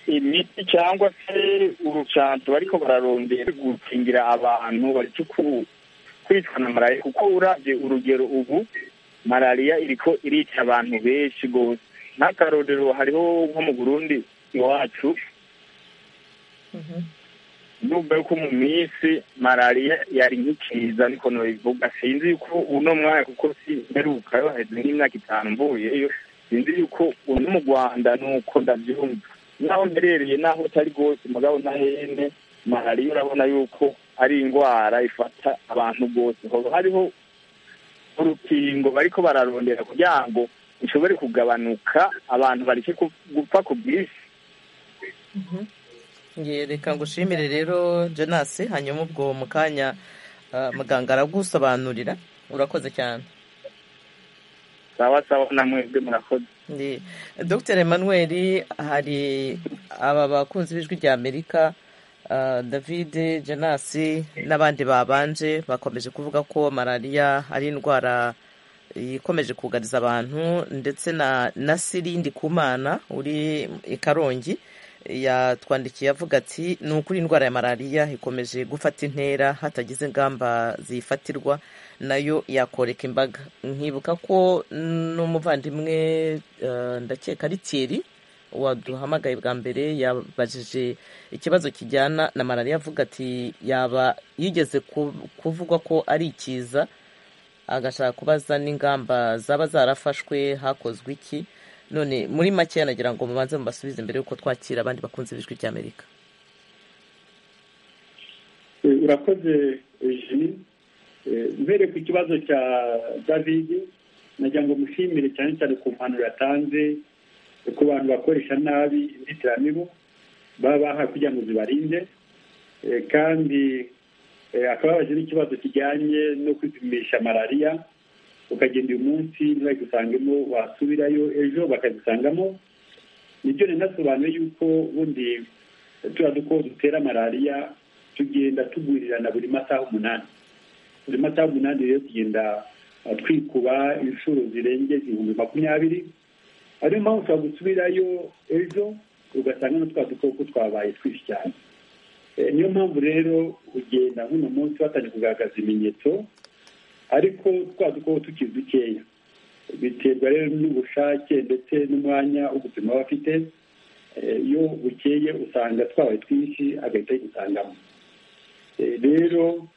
imiti cyangwa se urucanto bariko bararondera gukingira abantu bareke kwicwa na malariya kuko urabye urugero ubu malariya iriko irica abantu benshi rwose n'akarorero hariho nko mu burundi iwacu ndumva yuko mu minsi malariya yari nk'ikiza ariko ntibivuga sinzi yuko uno mwaka kuko si mperuka yo haheze nk'imyaka itanu mvuyeyo sinzi yuko uno mu rwanda nuko ndabyumva naho mberereye naho utari rwose mugabo na hene malariya urabona yuko ari indwara ifata abantu rwose hoba hariho urukingo bariko bararondera kugira ngo ishobore kugabanuka abantu bareke gupfa ku bwinshi reka ngushimire rero jenasi hanyuma ubwo mu kanya muganga aragusobanurira urakoze cyane sawa sawa namwebwe murakoze dr emmanuel hari aba bakunzi b'ijwi rya amerika david jenasi n'abandi babanje bakomeje kuvuga ko malariya ari indwara ikomeje kugariza abantu ndetse na sirindi kumana uri i karongi yatwandikiye avuga ati ni ukuri indwara ya malariya ikomeje gufata intera hatagize ingamba ziyifatirwa nayo yakoreka imbaga nkibuka ko n'umuvandimwe ndakeka ari Thierry waduhamagaye bwa mbere yabajije ikibazo kijyana na malariya avuga ati yaba yigeze kuvugwa ko ari ikiza agashaka kubaza n'ingamba zaba zarafashwe hakozwe iki none muri make nagira ngo mubanze mubasubize mbere y'uko twakira abandi bakunze ibijwi bya amerika urakoze jimmy mbere ku kibazo cya david nagira ngo mushimire cyane cyane ku mpanuro yatanze ku bantu bakoresha nabi inzitiramibu baba bahawe kugira ngo zibarinde kandi akaba yabaje n'ikibazo kijyanye no kwipimisha malariya ukagenda uyu munsi ntibagusangemo wasubirayo ejo bakazisangamo nibyo ninasobanuye yuko ubundi turiya duko dutera malariya tugenda tugurirana buri masaha umunani buri masaha umunani rero tugenda twikuba inshuro zirenze igihumbi makumyabiri ariyo mpamvu ushobora gusubirayo ejo ugasanga na twa dukoko twabaye twinshi cyane niyo mpamvu rero ugenda nk'uno munsi watangiye kugaragaza ibimenyetso ariko twa dukoko tukiri dukeya biterwa rero n'ubushake ndetse n'umwanya wo gupima aba afite iyo bukeye usanga twabaye twinshi agahita yisangamo rero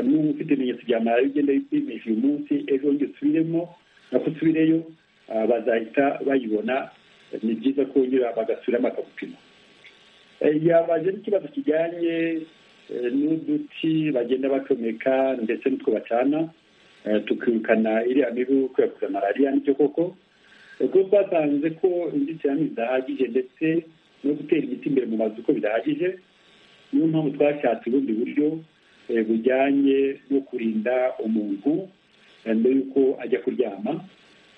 n'ubu ufite ibimenyetso bya malariya ugenda yipimisha uyu munsi ejo wongera usubiremo nako usubireyo bazahita bayibona ni byiza ko wongera bagasubiramo bakagupima yabaje n'ikibazo kijyanye n'uduti bagenda bacomeka ndetse n'utwo bacana tukirukana iriya mibu kwirakwiza malariya nicyo koko kuko twasanze ko inzitiramibu zidahagije ndetse no gutera igiti imbere mu mazu ko bidahagije niyo mpamvu twashatse ubundi buryo bujyanye no kurinda umuntu mbere y'uko ajya kuryama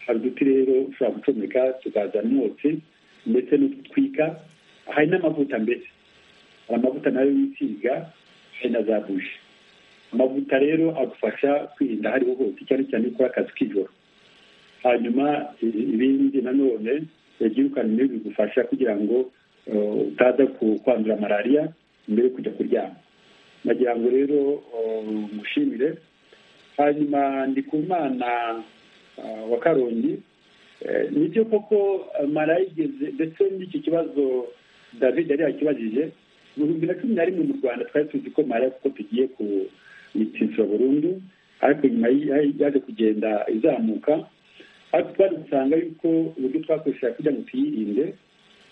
hari uduti rero ushobora gucomeka tukazana umwotsi ndetse n'ututwika hari n'amavuta mbese hari amavuta nayo wisiga hari na za buji amavuta rero agufasha kwirinda ahariho hose cyane cyane ukora akazi k'ijoro hanyuma ibindi nanone byirukana imibu bigufasha kugira ngo utaza kwandura malariya mbere yo kujya kuryama nagira ngo rero mushimire hanyuma ndi ku mwana wa karongi nibyo koko malariya igeze ndetse n'iki kibazo david yari yakibajije mu bihumbi na cumi na rimwe mu rwanda twari tuzi ko malariya kuko tugiye ku itinzira burundu ariko nyuma yaje kugenda izamuka ariko twari gusanga yuko uburyo twakoreshaga kugira ngo tuyirinde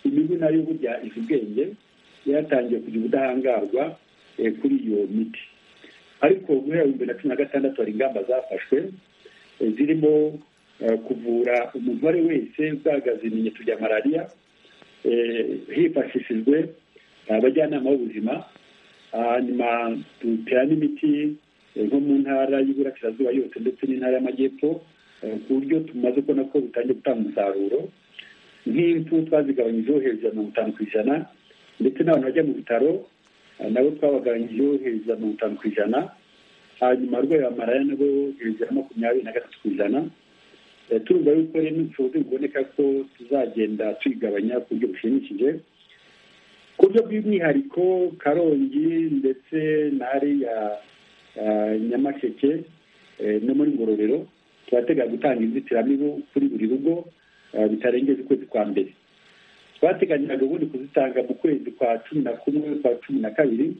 imibu nayo burya izi ubwenge yaratangiye kugira ubudahangarwa kuri iyo miti ariko guhera ibihumbi na cumi na gatandatu hari ingamba zafashwe zirimo kuvura umuntu uwo ari wese ugaragaza ibimenyetso bya malariya hifashishijwe abajyanama b'ubuzima hanyuma dutera n'imiti nko mu ntara y'iburasirazuba yose ndetse n'intara y'amajyepfo ku buryo tumaze kubona ko bitangiye gutanga umusaruro nk'impfu twazigabanyijeho hejuru ya mirongo itanu ku ijana ndetse n'abantu bajya mu bitaro nabo twabagabanyijeho hejuru ya mirongo itanu ku ijana hanyuma abarwayi ba malariya nabo hejuru ya makumyabiri na gatatu ku ijana turumva yuko rero n'ubushobozi buboneka ko tuzagenda tuyigabanya ku buryo bushimishije ku buryo bw'umwihariko karongi ndetse na hariya nyamasheke no muri ngororero turatega gutanga inzitiramibu kuri buri rugo bitarengeje ukwezi kwa mbere twateganyaga ubundi kuzitanga mu kwezi kwa cumi na kumwe kwa cumi na kabiri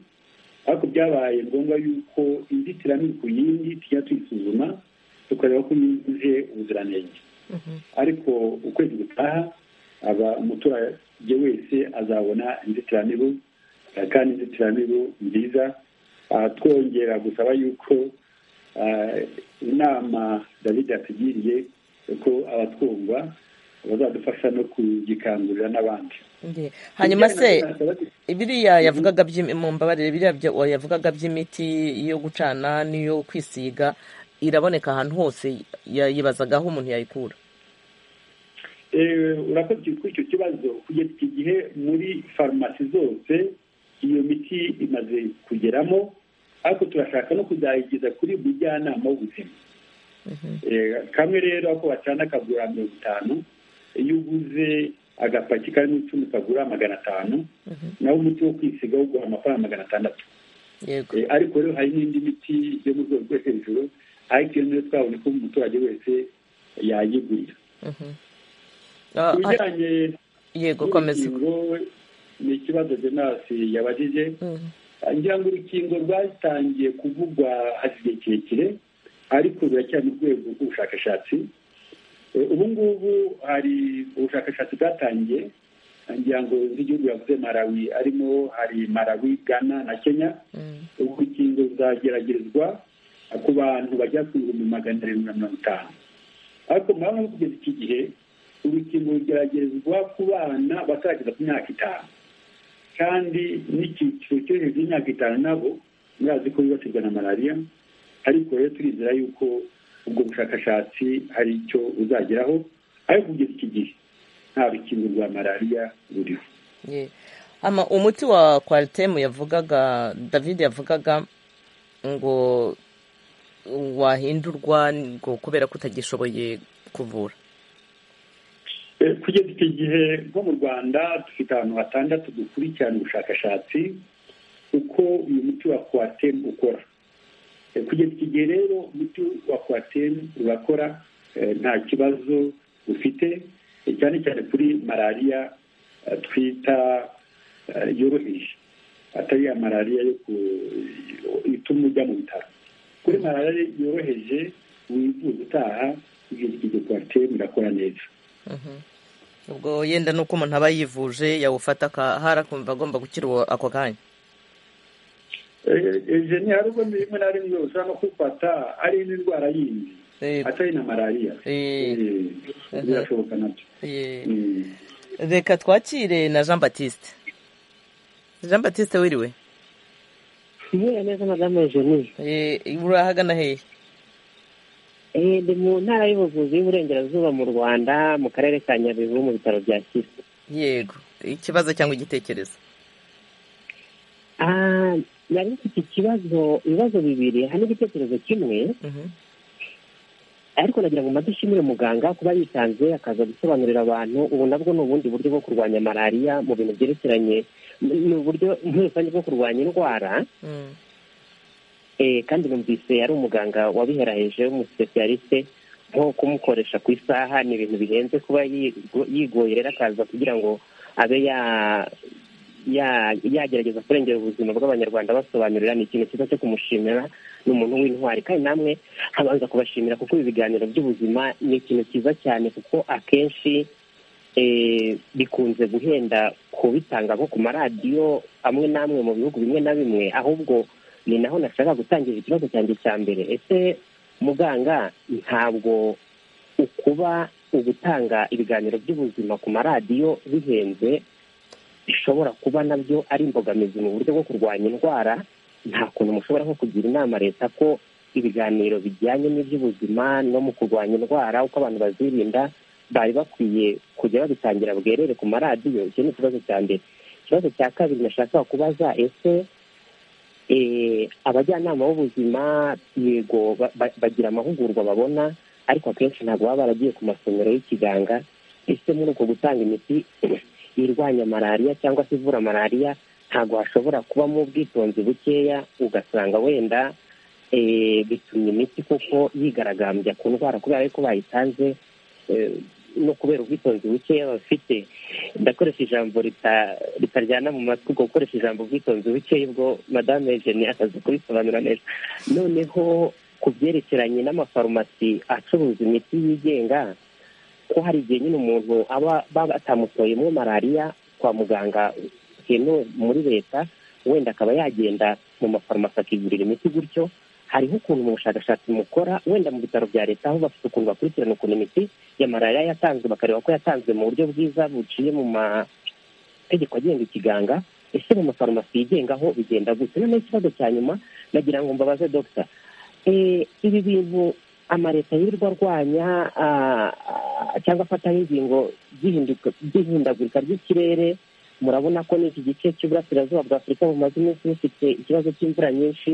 ariko byabaye ngombwa yuko inzitiramibu ku yindi tujya tuyisuzuma tukareba ko yujuje ubuziranenge ariko ukwezi gutaha aba umuturage wese azabona inzitiramibu kandi inzitiramibu nziza twongera gusaba yuko inama david yatugiriye ko abatwumva bazadufasha no kugikangurira n'abandi hanyuma se biriya yavugaga mu mbabarire biriya yavugaga by'imiti yo gucana n'iyo kwisiga iraboneka ahantu hose yibazaga aho umuntu yayikura urakoze kuri icyo kibazo kugeza igihe muri farumasi zose iyo miti imaze kugeramo ariko turashaka no kuzayigeza kuri buri jyanama w'ubuzima kamwe rero ako bacana kagura mirongo itanu iyo uguze agapaki karimo icumi kagura magana atanu naho umuti wo kwisiga uguha amafaranga magana atandatu ariko rero hari n'indi miti yo mu rwego rwo hejuru ariko iyo niyo twabonye ko umuturage wese yayigurira ku bijyanye n'urukingo ni ikibazo jenasi yabajije ngira ngo urukingo rwatangiye kuvugwa hafi igihe kirekire ariko biracyari mu rwego rw'ubushakashatsi ubu ngubu hari ubushakashatsi bwatangiye ngira ngo z'igihugu yavuze marawi arimo hari marawi ghana na kenya urukingo ruzageragerezwa ku bantu bagera ku bihumbi magana arindwi na mirongo itanu ariko murabona ko kugeza iki gihe urukingo rugeragerezwa ku bana batarageza ku myaka itanu kandi n'icyiciro cyo hejuru y'imyaka itanu nabo murazi ko bibasirwa na malariya ariko rero turizera yuko ubwo bushakashatsi hari icyo buzageraho ariko kugeza iki gihe nta rukingo rwa malariya ruriho umuti wa kwaritemu yavugaga david yavugaga ngo wahindurwa ngo kubera ko utagishoboye kuvura kugeza iki gihe nko mu rwanda dufite ahantu hatandatu dukurikirana ubushakashatsi uko uyu muti wa kwatemu ukora kugeza iki gihe rero umuti wa kwatemu urakora nta kibazo ufite cyane cyane kuri malariya twita yoroheje atari ya malariya yo ituma ujya mu bitaro kuri malariya yoroheje wivuza utaha kugeza iki gihe kwatemu irakora neza ubwo yenda nuko umuntu aba yivuje yawufata akahara akumva agomba gukira ako kanya ni hari ubwo rimwe na rimwe ushobora no kufata ari n'indwara yindi atari na malariya birashoboka nabyo reka twakire na jean batiste jean batiste wiriwe yewe neza madame eugenie urahagana hehe ndi mu ntara y'ubuvuzi y'uburengerazuba mu rwanda mu karere ka nyabihu mu bitaro bya kisi yego ikibazo cyangwa igitekerezo yari mfite ikibazo ibibazo bibiri hari igitekerezo kimwe ariko nagira ngo maze ishimire muganga kuba yitanze akaza gusobanurira abantu ubu nabwo ni ubundi buryo bwo kurwanya malariya mu bintu byerekeranye ni uburyo muri rusange bwo kurwanya indwara kandi numvise yari umuganga wabiheraheje w'umusipesiyalisite nko kumukoresha ku isaha ni ibintu bihenze kuba yigoye rero akaza kugira ngo abe yagerageza kurengera ubuzima bw'abanyarwanda basobanurira ni ikintu cyiza cyo kumushimira ni umuntu w'intwari kandi namwe abanza kubashimira kuko ibi biganiro by'ubuzima ni ikintu cyiza cyane kuko akenshi bikunze guhenda kubitanga nko ku maradiyo amwe n'amwe mu bihugu bimwe na bimwe ahubwo ni naho nashaka gutangira ikibazo cyanjye cya mbere ese muganga ntabwo ukuba ugutanga ibiganiro by'ubuzima ku maradiyo bihenze bishobora kuba nabyo ari imbogamizi mu buryo bwo kurwanya indwara nta kuntu mushobora nko kugira inama leta ko ibiganiro bijyanye n'iby'ubuzima no mu kurwanya indwara uko abantu bazirinda bari bakwiye kujya babitangira bwerere ku maradiyo icyo ni ikibazo cya mbere ikibazo cya kabiri nashaka kubaza ese abajyanama b'ubuzima yego bagira amahugurwa babona ariko akenshi ntabwo baba baragiye ku masomero y'ikiganga ese muri uko gutanga imiti irwanya malariya cyangwa se ivura malariya ntabwo hashobora kubamo ubwitonzi bukeya ugasanga wenda bitumye imiti kuko yigaragambya ku ndwara kubera yuko bayitanze no kubera ubwitonzi bukeya bafite ndakoresha ijambo ritaryana mu matwi ubwo gukoresha ijambo ubwitonzi bukeya ubwo madame jeni akazi kubisobanura neza noneho ku byerekeranye n'amafarumasi acuruza imiti yigenga ko hari igihe nyine umuntu aba batamutoyemo malariya kwa muganga byemewe muri leta wenda akaba yagenda mu mafarumasi akigurira imiti gutyo hariho ukuntu mu bushakashatsi mukora wenda mu bitaro bya leta aho bafite ukuntu bakurikirana ukuntu imiti ya malariya yatanzwe bakareba ko yatanzwe mu buryo bwiza buciye mu mategeko agenga ikiganga ese mu mafarumasi yigengaho bigenda gutya noneho ikibazo cya nyuma nagira ngo mbabaze dogita ibi bintu amaleta yirirwa arwanya cyangwa afataho ingingo by'ihindagurika ry'ikirere murabona ko n'iki gice cy'uburasirazuba bwa afurika bumaze iminsi bufite ikibazo cy'imvura nyinshi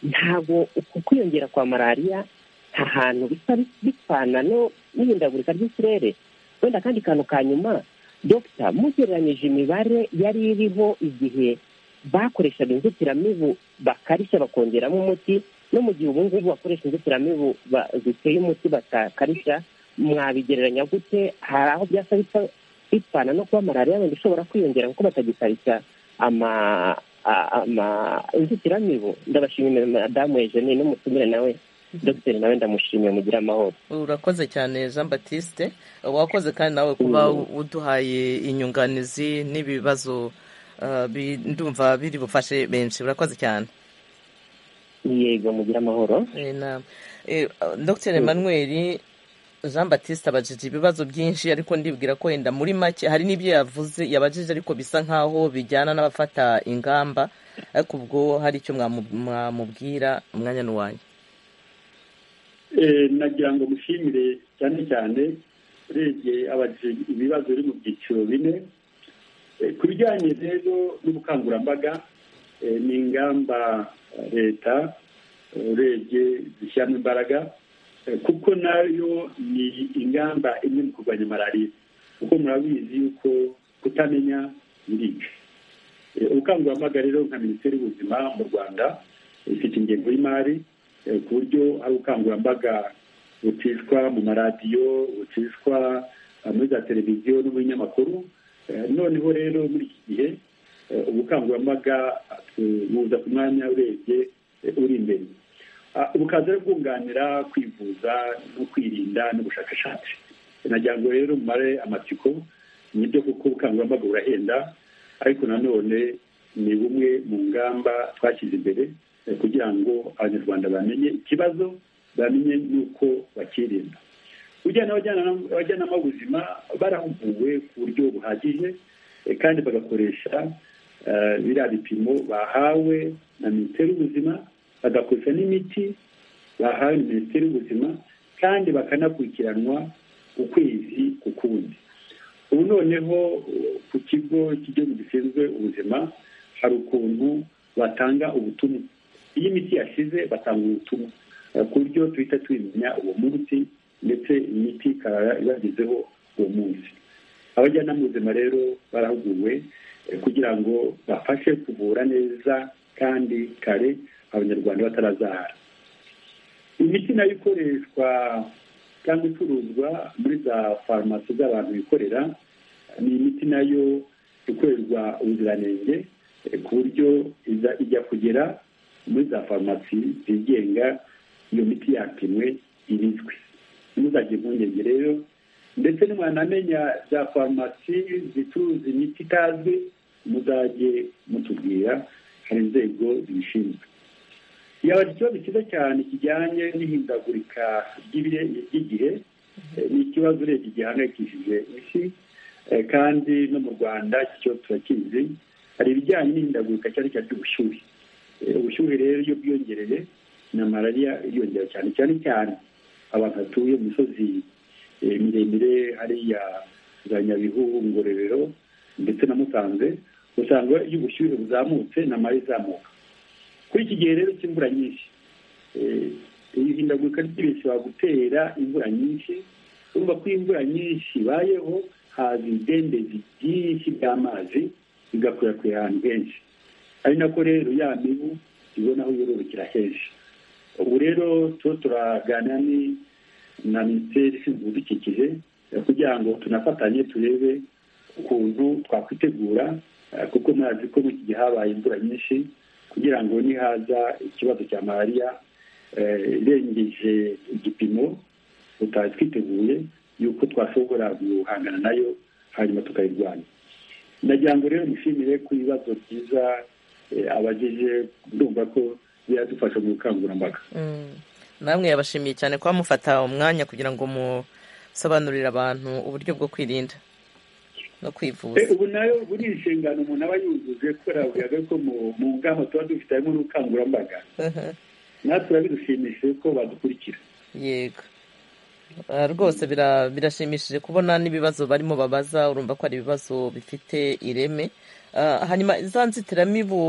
ntabwo uku kwiyongera kwa malariya nta hantu bisa bipfana n'ihindagurika ry'ikirere wenda akandi kantu ka nyuma dogita mugereranyije imibare yari iriho igihe bakoreshaga inzitiramibu bakarishya bakongeramo umuti no mu gihe ubu ngubu bakoresha inzitiramibu ziteye umuti batakarishya mwabigereranya gute hari aho byasa bipfana no kuba malariya wenda ishobora kwiyongera kuko batagikarishya ama inzitiramibu ndabashimira madamu ejeni n'umutumire nawe dogiteri nawe ndamushimiye mugire amahoro urakoze cyane jean batiste wakoze kandi nawe kuba uduhaye inyunganizi n'ibibazo ndumva biri bufashe benshi urakoze cyane yego mugire amahoro dogiteri manweri jean batiste abajije ibibazo byinshi ariko ndibwira ko wenda muri make hari n'ibyo yavuze yabajije ariko bisa nkaho bijyana n'abafata ingamba ariko ubwo hari icyo mwamubwira umwanya n'uwanyu nagira ngo mushimire cyane cyane urebye abajije ibibazo biri mu byiciro bine ku bijyanye rero n'ubukangurambaga ni ingamba leta urebye zishyiramo imbaraga kuko nayo ni ingamba imwe mu kurwanya malariya kuko murabizi yuko kutamenya birica ubukangurambaga rero nka minisiteri y'ubuzima mu rwanda ifite ingengo y'imari ku buryo ari ubukangurambaga bucishwa mu maradiyo bucishwa muri za televiziyo no mu binyamakuru noneho rero muri iki gihe ubukangurambaga buza ku mwanya urebye uri imbere bukaza bwunganira kwivuza no kwirinda n'ubushakashatsi nagira ngo rero mare amatsiko nibyo kuko ubukangurambaga burahenda ariko nanone ni bumwe mu ngamba twashyize imbere kugira ngo abanyarwanda bamenye ikibazo bamenye n'uko bakirinda ujyana abajyanama b'ubuzima barahuguwe ku buryo buhagije kandi bagakoresha biriya bipimo bahawe na minisiteri y'ubuzima bagakoresha n'imiti bahawe na minisiteri y'ubuzima kandi bakanakurikiranwa ukwezi ku kundi ubu noneho ku kigo cy'igihugu gishinzwe ubuzima hari ukuntu batanga ubutumwa iyo imiti yashize batanga ubutumwa ku buryo duhita twimenya uwo munsi ndetse imiti ikaba ibagezeho uwo munsi abajyanama b'ubuzima rero barahuguwe kugira ngo bafashe kuvura neza kandi kare abanyarwanda batarazahara imiti nayo ikoreshwa cyangwa icuruzwa muri za farumasi z'abantu bikorera ni imiti nayo ikorerwa ubuziranenge ku buryo ijya kugera muri za farumasi zigenga iyo miti yapimwe ibizwi ntuzajye impungenge rero ndetse n'umwanamenya za farumasi zicuruza imiti itazwi muzajye mutubwira hari inzego zibishinzwe yaba ikibazo cyiza cyane kijyanye n'ihindagurika ry'igihe ni ikibazo urebye gihangayikishije isi kandi no mu rwanda iki kibazo turakizi hari ibijyanye n'ihindagurika cyane cyane ry'ubushyuhe ubushyuhe rero iyo bwiyongereye na malariya iriyongera cyane cyane cyane abantu batuye mu misozi miremire hariya za nyabihu ngororero ndetse na musanze usanga iyo ubushyuhe buzamutse na mari izamuka kuri iki gihe rero cy'imvura nyinshi ihindagurika ry'ibihe bishobora gutera imvura nyinshi urumva ko imvura nyinshi ibayeho haza ibidendezi byinshi by'amazi bigakwirakwira ahantu henshi ari nako rero ya mibu ibona aho yororokera henshi ubu rero tuba turaganira na minisiteri ishinzwe ibidukikije kugira ngo tunafatanye turebe ukuntu twakwitegura kuko murazi ko muri iki gihe habaye imvura nyinshi kugira ngo nihaza ikibazo cya malariya irengeje igipimo tutari twiteguye yuko twashobora guhangana nayo hanyuma tukayirwanya ndagira ngo rero mushimire ku bibazo byiza abageje ndumva ko biradufasha mu bukangurambaga namwe yabashimiye cyane kuba mufata umwanya kugira ngo musobanurire abantu uburyo bwo kwirinda no kwivuza ubu nayo ubu ni inshingano umuntu aba yujuje kubera buriya ko mu ngamba tuba dufite harimo n'ubukangurambaga natwe biba bidushimishije ko badukurikira yego rwose birashimishije kubona n'ibibazo barimo babaza urumva ko ari ibibazo bifite ireme hanyuma za nzitiramibu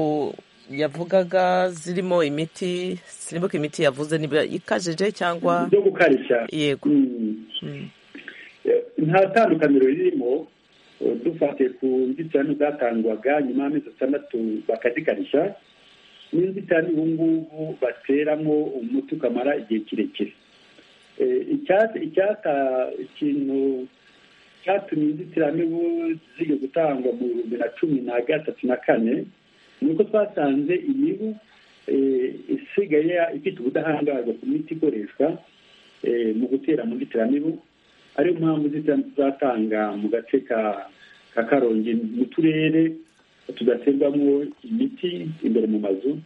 yavugaga zirimo imiti sinibuka imiti yavuze niba ikajije cyangwa zo gukarishya yego nta tandukaniro ririmo dufatiye ku nzitiramibu zatangwaga nyuma y'amezi atandatu bakazikarisha n'inzitiramibu ubu ngubu bateramo umuti ukamara igihe kirekire icyata ikintu cyatumye inzitiramibu zijya gutangwa mu bihumbi na cumi na gatatu na kane ni uko twasanze imibu isigaye ifite ubudahangarwa ku miti ikoreshwa mu gutera mu nzitiramibu ariyo mpamvu inzitiramibu zatanga mu gace ka karongi mu turere tudaterwamo imiti imbere mu mazu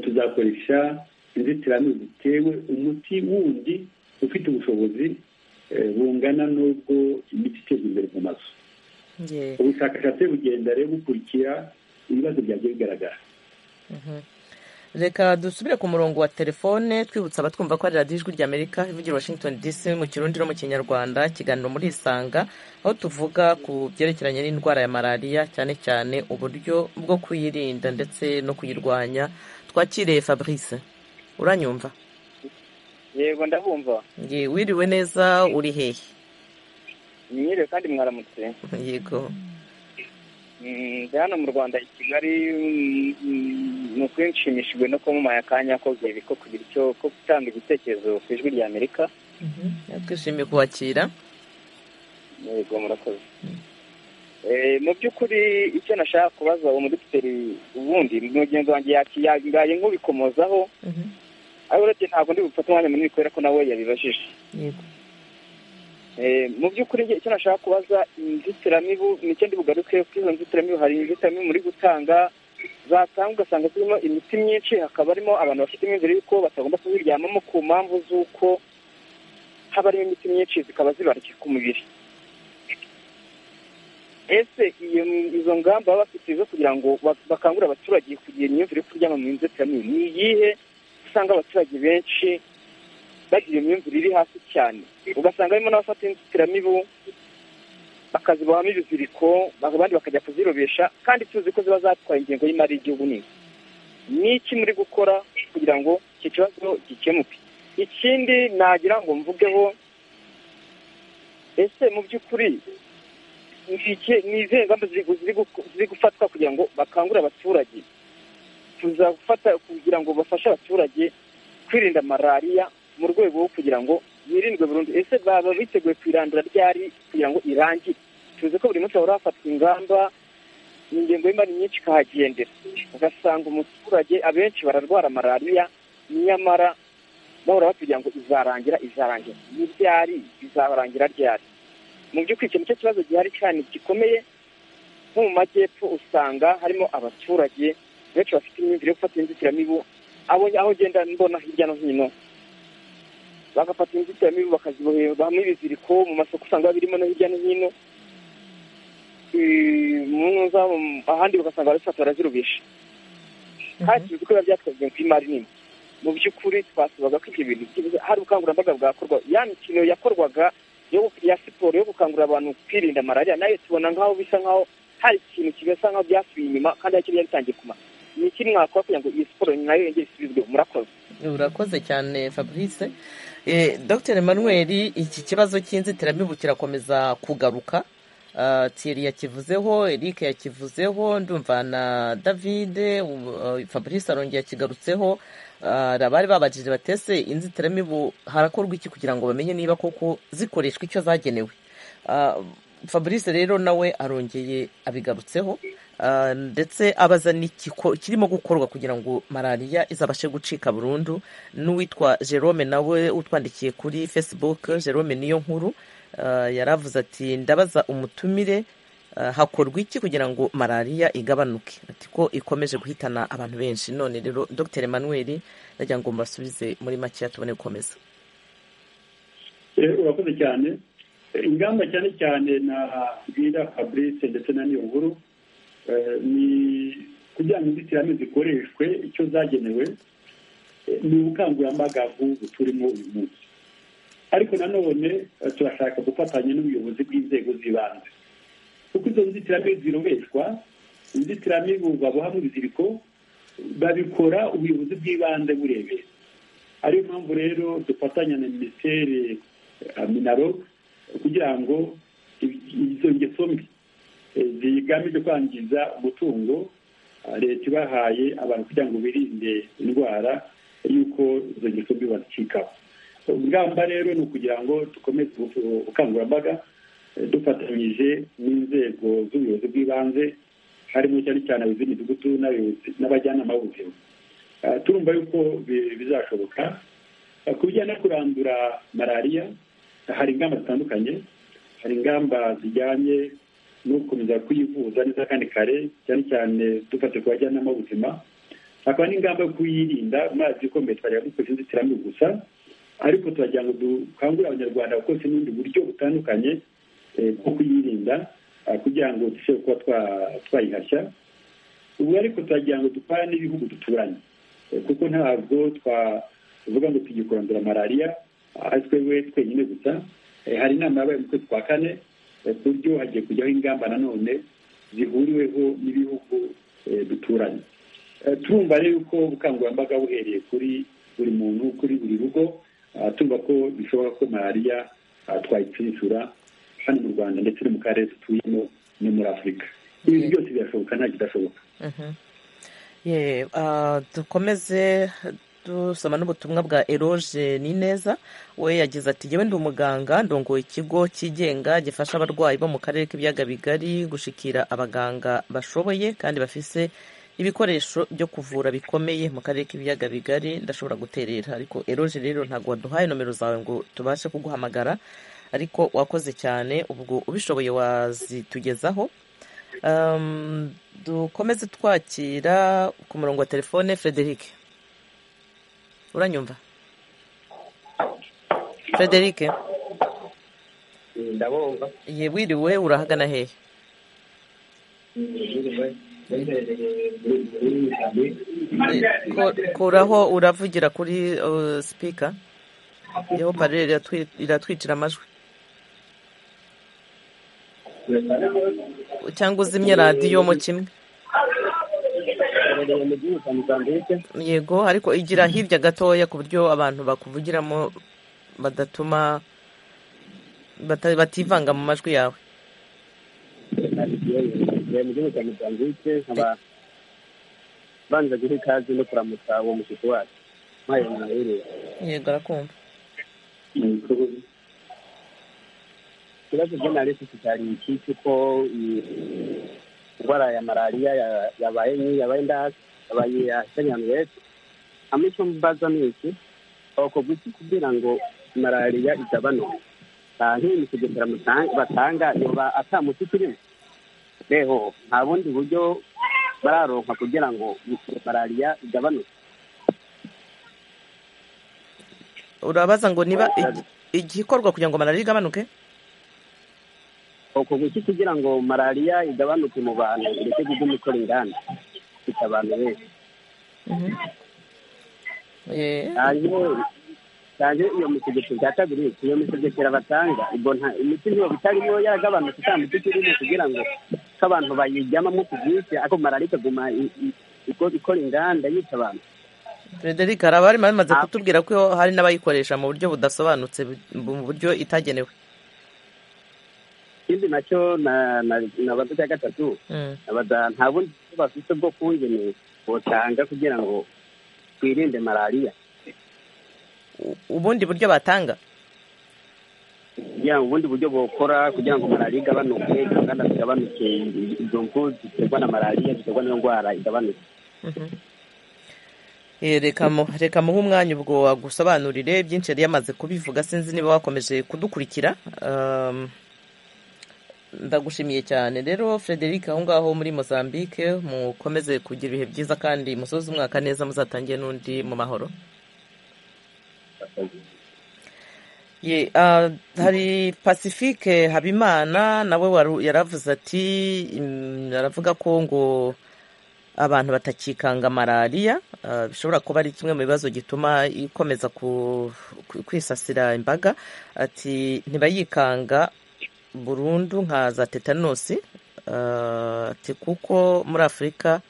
tuzakoresha inzitiramibu zitewe umuti wundi ufite ubushobozi bungana n'ubwo imiti iteza imbere mu mazu ubushakashatsi bugenda rero bukurikira ibibazo byagiye bigaragara reka dusubire ku murongo wa telefone twibutsa abatwumva ko ari radiyo ijwi rya amerika ivugira washington dc mu kirundi no mu kinyarwanda ikiganiro muri isanga aho tuvuga ku byerekeranye n'indwara ya malariya cyane cyane uburyo bwo kuyirinda ndetse no kuyirwanya twakiriye fabrice uranyumva yego ndabumva wiriwe neza uri hehe mwiriwe kandi mwaramutse yego hano mu rwanda i kigali ni uko nshimishijwe no kuba mumaye akanya ko kugira icyo ko gutanga ibitekerezo ku ijwi rya amerika twishimiye kubakira yego murakoze mu by'ukuri icyo nashaka kubaza umudogiteri ubundi mugenzi wanjye yabaye nk'ubikomozaho ariko urebye ntabwo ndi bufate umwanya munini kubera ko nawe yabibajije mu by'ukuri icyo nashaka kubaza inzitiramibu nicyo ndi bugaruke kuri izo nzitiramibu hari inzitiramibu muri gutanga zatanga ugasanga zirimo imiti myinshi hakaba harimo abantu bafite imyumvire y'uko batagomba kuziryamamo ku mpamvu z'uko haba harimo imiti myinshi zikaba zibarya ku mubiri ese izo ngamba baba bafite zo kugira ngo bakangurire abaturage kugira imyumvire yo kuryama mu nzitiramibu ni iyihe usanga abaturage benshi bagira imyumvire iri hasi cyane ugasanga harimo n'abafata inzitiramibu bakazibohamo ibiziriko abandi bakajya kuzirobesha kandi tuzi ko ziba zatwaye ingengo y'imari y'igihugu nini ni iki muri gukora kugira ngo iki kibazo gikemuke ikindi nagira ngo mvugeho ese mu by'ukuri ni izihe ngamba ziri gufatwa kugira ngo bakangurire abaturage tuzafata kugira ngo bafashe abaturage kwirinda malariya mu rwego rwo kugira ngo yirindwe burundu ese baba biteguye kuyirandura ryari kugira ngo irangire tuzi ko buri munsi hahora hafatwa ingamba ingengo y'imari nyinshi ikahagendera ugasanga umuturage abenshi bararwara malariya nyamara bahora batubwira ngo izarangira izarangira ni ryari izarangira ryari mu by'ukuri icyo nicyo kibazo gihari cyane gikomeye nko mu majyepfo usanga harimo abaturage benshi bafite imyumvire yo gufata inzitiramibu abonye aho ugenda mbona hirya no hino bagafata inzitiramibu bakazibohereza hamwe ibiziriko mu masoko usanga birimo no hirya no hino Eh, mu ngo zabo ahandi bagasanga barabifata barazirubisha kandi tuzi ko biba byatwazwe ku imari nini mu by'ukuri twasubaga ko ibyo bintu byibura- hari ubukangurambaga bwakorwa ya mikino yakorwaga yo gu- ya siporo yo gukangurira abantu kwirinda malariya nayo tubona nk'aho bisa nk'aho hari ikintu kigasa nk'aho byasubiye inyuma kandi hari ikintu bitangiye kuma ni iki mwakora kugira ngo iyi siporo nayo yongere isubizwe murakoze urakoze cyane fabrice Eh, dr emmanuel iki kibazo cy'inzitiramibu kirakomeza kugaruka Ah, thierry yakivuzeho eric yakivuzeho ndumva na david ubu- eh, fabrice arongeye yakigarutseho Ah, hari abari babajije batese inzitiramibu harakorwa iki kugira ngo bamenye niba koko zikoreshwa icyo zagenewe Ah, fabrice rero nawe arongeye abigarutseho Ah, ndetse abaza n'ikiko- kirimo gukorwa kugira ngo malariya izabashe gucika burundu n'uwitwa jerome nawe utwandikiye kuri facebook jerome niyo nkuru ah, yaravuze ati ndabaza umutumire ah, hakorwa iki kugira ngo malariya igabanuke ati ko ikomeje guhitana abantu benshi none rero dr emmanuel ndagira ngo mbasubize muri makeya tubone gukomeza Eh, urakoze cyane Eh, ingamba cyane cyane na bwira fabrice ndetse na niyo nkuru eh, ni kugira ngo inzitiramibu zikoreshwe icyo zagenewe eh, ni ubukangurambaga bw'ubu turimo uyu munsi ariko nanone eh, turashaka gufatanya n'ubuyobozi bw'inzego z'ibanze kuko izo nzitiramibu zirobeshwa inzitiramibu babohamo ibiziriko babikora ubuyobozi bw'ibanze burebera ariyo mpamvu rero dufatanya na minisiteri eh, minaro kugira ngo i- izo ngeso mbi eh, zigamije kwangiza umutungo ah, leta ibahaye abantu kugira ngo birinde indwara y'uko izo ngeso mbi bazicikaho ingamba rero ni ukugira ngo dukomeze ubu- ubukangurambaga eh, dufatanyije n'inzego z'ubuyobozi bw'ibanze harimo cyane cyane abayobozi b'imidugudu n'abayobozi- n'abajyanama b'ubuzima Ah, turumva yuko bi- bizashoboka Ah, ku bijyanye no kurandura malariya hari ingamba zitandukanye hari ingamba zijyanye no gukomeza kuyivuza neza kandi kare cyane cyane dufate ku bajyanama b'ubuzima hakaba n'ingamba yo kuyirinda amazi ikomeye twajyaga dukoresha inzitiramibu gusa ariko turagira ngo dukangurire abanyarwanda gukoresha n'ubundi buryo butandukanye eh, bwo kuyirinda ah, kugira ngo dushobore kuba twa- twayihashya ubu ariko turagira ngo dupane n'ibihugu duturanye Eh, kuko ntabwo twavuga ngo tujye kurandura malariya ari twebwe twenyine gusa Eh, hari inama yabaye mu kwezi kwa kane eh, ku buryo hagiye kujyaho ingamba nanone zihuriweho n'ibihugu eh, duturanye Eh, turumva rero ko ubukangurambaga buhereye kuri buri muntu kuri buri rugo ah, turumva ko bishoboka ko malariya ah, twayitsindura hano mu rwanda ndetse no mu karere dutuyemo no muri afurika ibi byose birashoboka nta kidashoboka Mhm. Ye, ah, dukomeze dusoma n'ubutumwa bwa eroge nineza we yagize ati yewe ndi umuganga ndongoye ikigo cyigenga gifasha abarwayi bo mu karere k'ibiyaga bigari gushikira abaganga bashoboye kandi bafise ibikoresho byo kuvura bikomeye mu karere k'ibiyaga bigari ndashobora guterera ariko eroge rero ntabwo waduhaye nomero zawe ngo tubashe kuguhamagara ariko wakoze cyane ubwo ubishoboye wazitugezaho Um, dukomeze twakira ku murongo wa telefone frederic uranyumva frederic ndabumva ye wiriwe urahagana hehe Ko- kuraho uravugira kuri uh, speaker yeho parere iratwi- iratwicira amajwi cyangwa uzimye radiyo mu kimwe Mbereye mu gihugu cya Mozambique yego ariko igira hirya gatoya ku buryo abantu bakuvugiramo badatuma bata- bativanga mu majwi yawe mbereye mu gihugu cya Mozambique nkaba banza guha ikaze no kuramutsa uwo mushyitsi wacu mpaye mwahiriwe yego arakumva ikibazo byo nari mfite cyari iki cy'uko iyi ndwara ya malariya ya- yabaye nyi yabaye ndasi yabaye yahitanye abantu benshi hamwe icyo mbaza ni iki bakorwa iki kugira ngo malariya igabanuke nta nk'iyi mitegekera batanga yoba atamuti kirimo reho nta bundi buryo bararonka kugira ngo malariya igabanuke urabaza ngo niba igi- igikorwa kugira ngo malariya igabanuke uko guki kugira ngo malariya igabanuke mu bantu ndetse kuguma ikora inganda ifite abantu benshi cyane iyo mu kigero cya kabiri iyo mu kigero batanga ubwo nta imiti niyo bitarimo yagabanutse nta miti kirimo kugira ngo ko abantu bayijyamamo ku bwinshi ariko malariya ikaguma i- i- iko- ikora inganda yica abantu frederic hari abari bamaze kutubwira ko hari n'abayikoresha mu buryo budasobanutse bu- mu buryo itagenewe ikindi nacyo na- na- nabaza cya gatatu Mm. abada nta bundi buryo bafite bwo kuwugene butanga kugira ngo twirinde malariya ubundi buryo batanga kugira ngo ubundi buryo bukora kugira ngo malariya igabanuke inganda zigabanuke izo mfu ziterwa na malariya ziterwa n'iyo ndwara igabanuke Eh, reka mu- reka muhe umwanya ubwo wagusobanurire byinshi yari yamaze kubivuga sinzi niba wakomeje kudukurikira Um, ndagushimiye cyane rero frederic aho ngaho muri mozambique mukomeze kugira ibihe byiza kandi musoze umwaka neza muzatangiye n'undi mu mahoro Ye, ah, hari pacifique habimana nawe waru- yaravuze ati mm, aravuga ko ngo abantu batakikanga malariya ah, bishobora kuba ari kimwe mu bibazo gituma ikomeza ku- ku- kwisasira imbaga ati ntibayikanga burundu nka za tetanosi ah, ati kuko muri afurika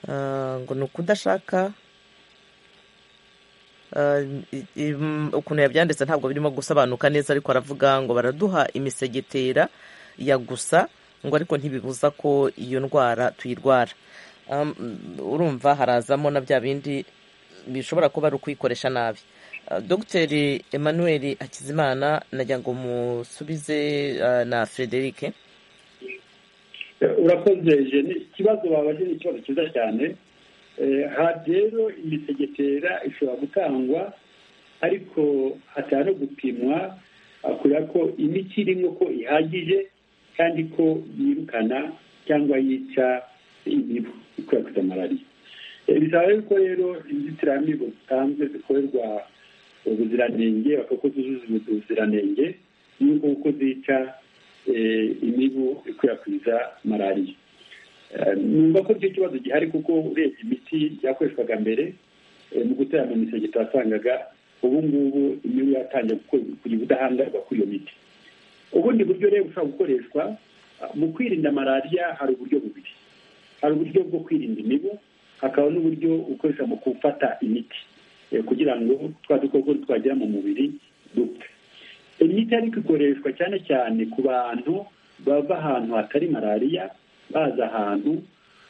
ah, ngo ni ukudashaka Uh, i- i- m- ukuntu yabyanditse ntabwo birimo gusobanuka neza ariko aravuga ngo baraduha imisegetera ya gusa ngo ariko ntibibuza ko iyo ndwara tuyirwara Um, urumva harazamo na bya bindi bishobora kuba ari ukuyikoresha nabi Uh, dogiteri emmanuel hakizimana nagira ngo musubize uh, na frederic urakoze jeni ikibazo babaje ni ikibazo cyiza cyane Eh, aha rero imisegetera ishobora gutangwa ariko hatari no gupimwa ah, kureba ko imiti irimo ko ihagije kandi ko yirukana cyangwa yica imibu ikwirakwiza malariya Eh, bisaba rero ko rero inzitiramibu zitanzwe zikorerwa ubuziranenge bakaba ko zuzuza ubuziranenge yuko uko zica eh, imibu ikwirakwiza malariya Eh, numva ko icyo kibazo gihari kuko urebye imiti yakoreshwaga mbere eh, mu gutera mu misege twasangaga ubu ngubu imibu yatangiye gukora- kugira ubudahangarwa kuri iyo miti ubundi buryo rero bushobora gukoreshwa ah, mu kwirinda malariya hari uburyo bubiri hari uburyo bwo kwirinda imibu hakaba n'uburyo ukoresha mu gufata imiti eh, kugira ngo twa dukoko twagera mu mubiri dupfe imiti ariko ikoreshwa cyane cyane ku bantu bava ahantu hatari malariya baza ahantu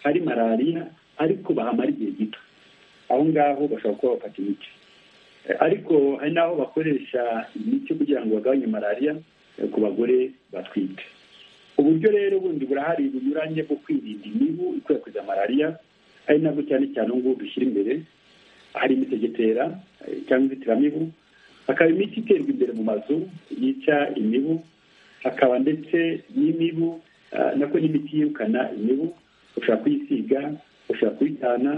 hari malariya ariko bahamara igihe gito aho ngaho bashobora kuba bafata imiti Eh, ariko hari n'aho bakoresha imiti kugira ngo bagabanye malariya eh, ku bagore batwite uburyo rero bundi burahari bunyuranye bwo kwirinda imibu ikwirakwiza malariya ari nabwo cyane cyane ubu ngubu dushyira imbere hari imisegetera eh, cyangwa inzitiramibu hakaba imiti iterwa imbere mu mazu yica imibu hakaba ndetse n'imibu ah, nako n'imiti yirukana imibu ushobora kuyisiga ushobora kuyitana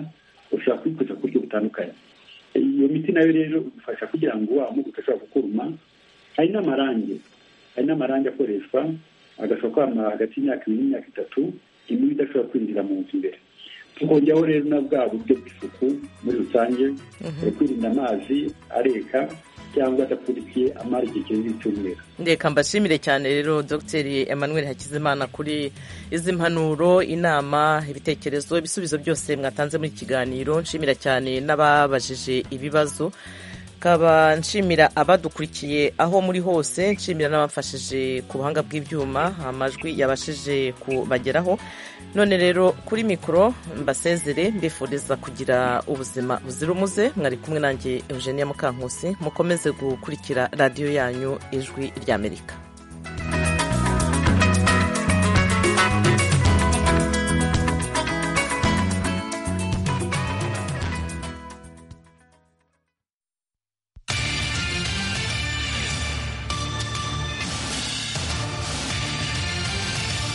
ushobora kuyikoresha ku buryo butandukanye iyo miti nayo rero igufasha kugira ngo wa mubu utashobora kukuruma hari n'amarangi hari n'amarangi akoreshwa agashobora kwamara hagati y'imyaka ibiri n'imyaka itatu imibu idashobora kwinjira mu nzu imbere tukongeraho rero na bwa buryo bw'isuku muri rusange yo kwirinda amazi areka cyangwa adapfundikiye amara igihe kinini cy'umweru reka mbashimire cyane rero dogiteri emmanuel hakizimana kuri izi mpanuro inama ibitekerezo ibisubizo byose mwatanze muri iki kiganiro nshimira cyane n'ababajije ibibazo kaba nshimira abadukurikiye aho muri hose nshimira n'abamfashije ku buhanga bw'ibyuma amajwi yabashije kubageraho none rero kuri mikoro mbasezere mbifuriza kugira ubuzima buzira umuze mwari kumwe nanjye eugenia mukankusi mukomeze gukurikira radiyo yanyu ijwi ry'amerika